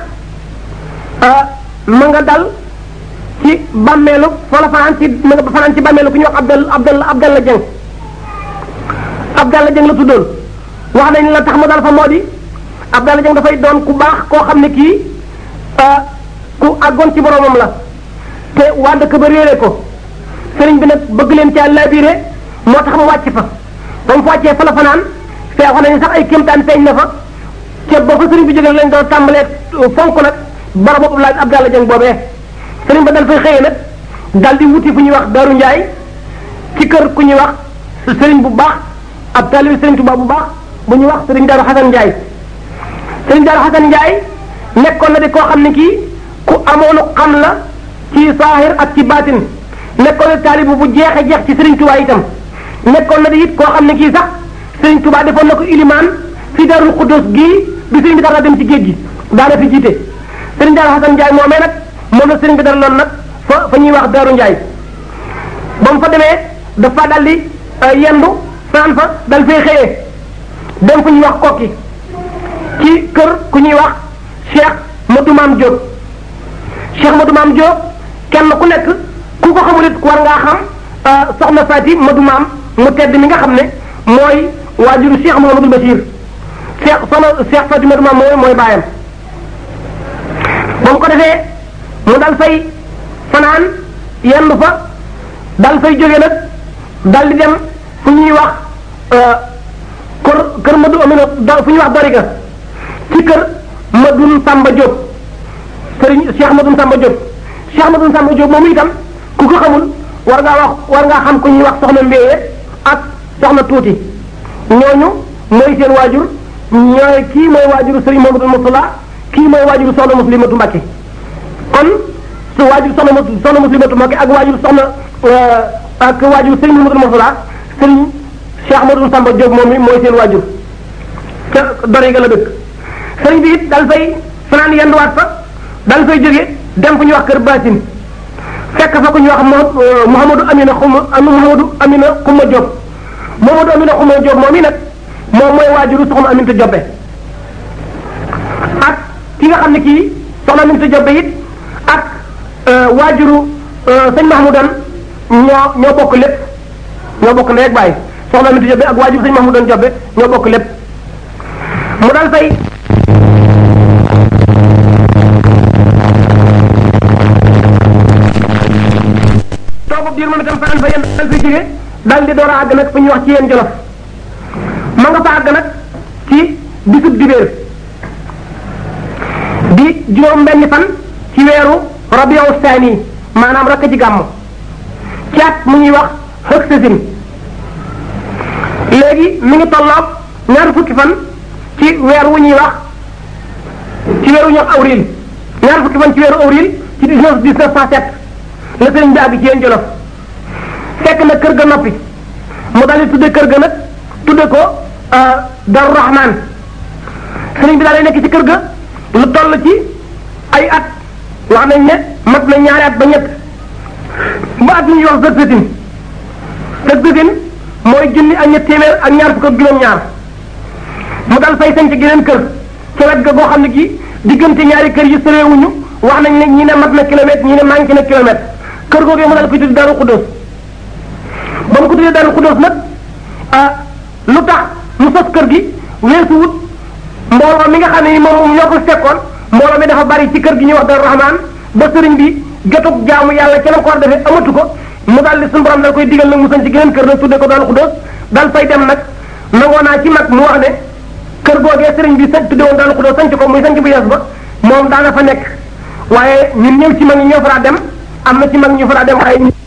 ma nga dal ci bàmmeelu fa la fanaan ci ma nga fanaan ci bàmmeelu ku ñuy wax Abdal Abdal Abdalla Jeng Abdalla Jeng la tuddoon wax nañ la tax mu dal fa moo di Abdalla Jeng dafay doon ku baax koo xam ne kii ku àggoon ci boromam la te waa dëkk ba réere ko sëriñ bi nag bëgg leen caa labiré moo tax mu wàcc fa ba mu fa wàccee fa la fanaan fee wax nañu sax ay kéemtaan feeñ na fa te ba fa sëriñ bi jógee lañ doon tàmbalee fonk nag bara boobu laaj Abdalla Jeng boobee sëriñ ba dal fay xëyee nag dal di wuti fu ñuy wax Daru Njaay ci kër ku ñuy wax sëriñ bu baax ab taalibi sëriñ Tuubaa bu baax bu ñuy wax sëriñ Daru Xasan Njaay sëriñ Daru Xasan Njaay nekkoon na di koo xam ne kii ku amoonu xam la ci saahir ak ci baatin nekkoon na taalibu bu jeexe jeex ci sëriñ Tuubaa itam nekkoon na di it koo xam ne kii sax sëriñ Tuubaa defoon na ko ilimaan fi Darul Xuddoos gii bi sëriñ bi dara dem ci géej gi daana fi jiite sëriñ Daru Xasan Njaay moomee nag moom la sëriñ bi dara loon nag fa fa ñuy wax Daru Njaay ba mu fa demee dafa dal di yendu fanaan fa dal fay xëyee dem fu ñuy wax kokki ci kër ku ñuy wax Cheikh Modou Maam Diop Cheikh Modou Maam Diop kenn ku nekk ku ko xamul it war ngaa xam soxna Faati Modou Maam mu tedd mi nga xam ne mooy waajuru Cheikh Mouhamadul Bachir Cheikh soxna Cheikh Fatima Maam mooy mooy baayam ba mu ko defee mu dal fay fanaan yenn fa dal fay jóge nag dal di dem fu ñuy wax kër kër Madu Amina fu ñuy wax Doriga ci kër Madun Samba Diop sëriñ Cheikh Madun Samba Diop Cheikh Madun Samba Diop moomu itam ku ko xamul war ngaa wax war ngaa xam ku ñuy wax soxna Mbéye ak soxna Tuuti ñooñu mooy seen waajur ñooy kii mooy waajuru sëriñ Mamadou Moustapha kii mooy waajuru soxna Muslimatu Mbacke kon su waajur soxna soxna Muslimatu Mbacke ak waajur soxna ak waajur sëriñ Mamadou Moustapha sëriñ Cheikh Madou Samba Diop moom mi mooy seen waajur ca Doriga la dëkk sëriñ bi it dal fay fanaan yenduwaat fa dal fay jóge dem fu ñuy wax kër Basine fekk fa ku ñuy wax Mouhamadou Amina Xuma Mouhamadou Amina Xuma Diop Mouhamadou Amina Xuma Diop moom i nag moom mooy waajuru soxna Aminta Jobbe ak ki nga xam ne kii soxna Aminta Jobbe it ak waajuru sëñ Mahmoudan ñoo ñoo bokk lépp ñoo bokk ndey ak baay soxna Aminta Jobbe ak waajuru sëñ Mahmoudan Jobbe ñoo bokk lépp mu dal fay toogub diir moom itam fanaan fa yéen dal fay jóge dal di door a àgg nag fu ñuy wax ci yéen jolof ma nga fa àgg nag ci bisub dibéer di juróom benni fan ci weeru rabiu saani maanaam rakk ci gàmm ci at mu ñuy wax xëg sasin léegi mi ngi tolloog ñaar fukki fan ci weer wu ñuy wax ci weeru ñox awril ñaar fukki fan ci weeru awril ci dix-neuf dix-neuf cent sept la sëriñ bi àgg ci yéen jolof fekk na kër ga noppi mu daal di tudde kër ga nag tudde ko Darou Rahman sëriñ bi daal di nekk ci kër ga lu toll ci ay at wax nañ ne mat na ñaari at ba ñett ba at ñuy wax sëgsatin sëgsatin mooy junni ak ñett téeméer ak ñaar fukk ak juróom-ñaar mu dal fay sañ ci geneen kër ci wet ga goo xam ne gi diggante ñaari kër yi sëreewuñu wax nañ ne ñi ne mat na kilomètre ñi ne manqué na kilomètre kër googee mu dal koy tuddi Darou Khoudoss ba mu ko tuddee Darou Khoudoss nag lu tax mu sos kër gi weesu wut mbooloo mi nga xam ne ni moom ñoo ko fekkoon mbooloo mi dafa bari ci kër gi ñuy wax Darou Rahman ba sëriñ bi jotug jaamu yàlla ca la ko war a defee amatu ko mu daal di suñu borom dal koy digal nag mu sañ ci geneen kër nag tuddee ko Darou Khoudoss dal fay dem nag nangoo naa ci mag mu wax ne kër googee sëriñ bi sañ tuddee woon Darou Khoudoss sañ ko muy sañ bu yees ba moom daana fa nekk waaye ñun ñëw ci mag ñi ñoo fa dem am na ci mag ñu fa dem waaye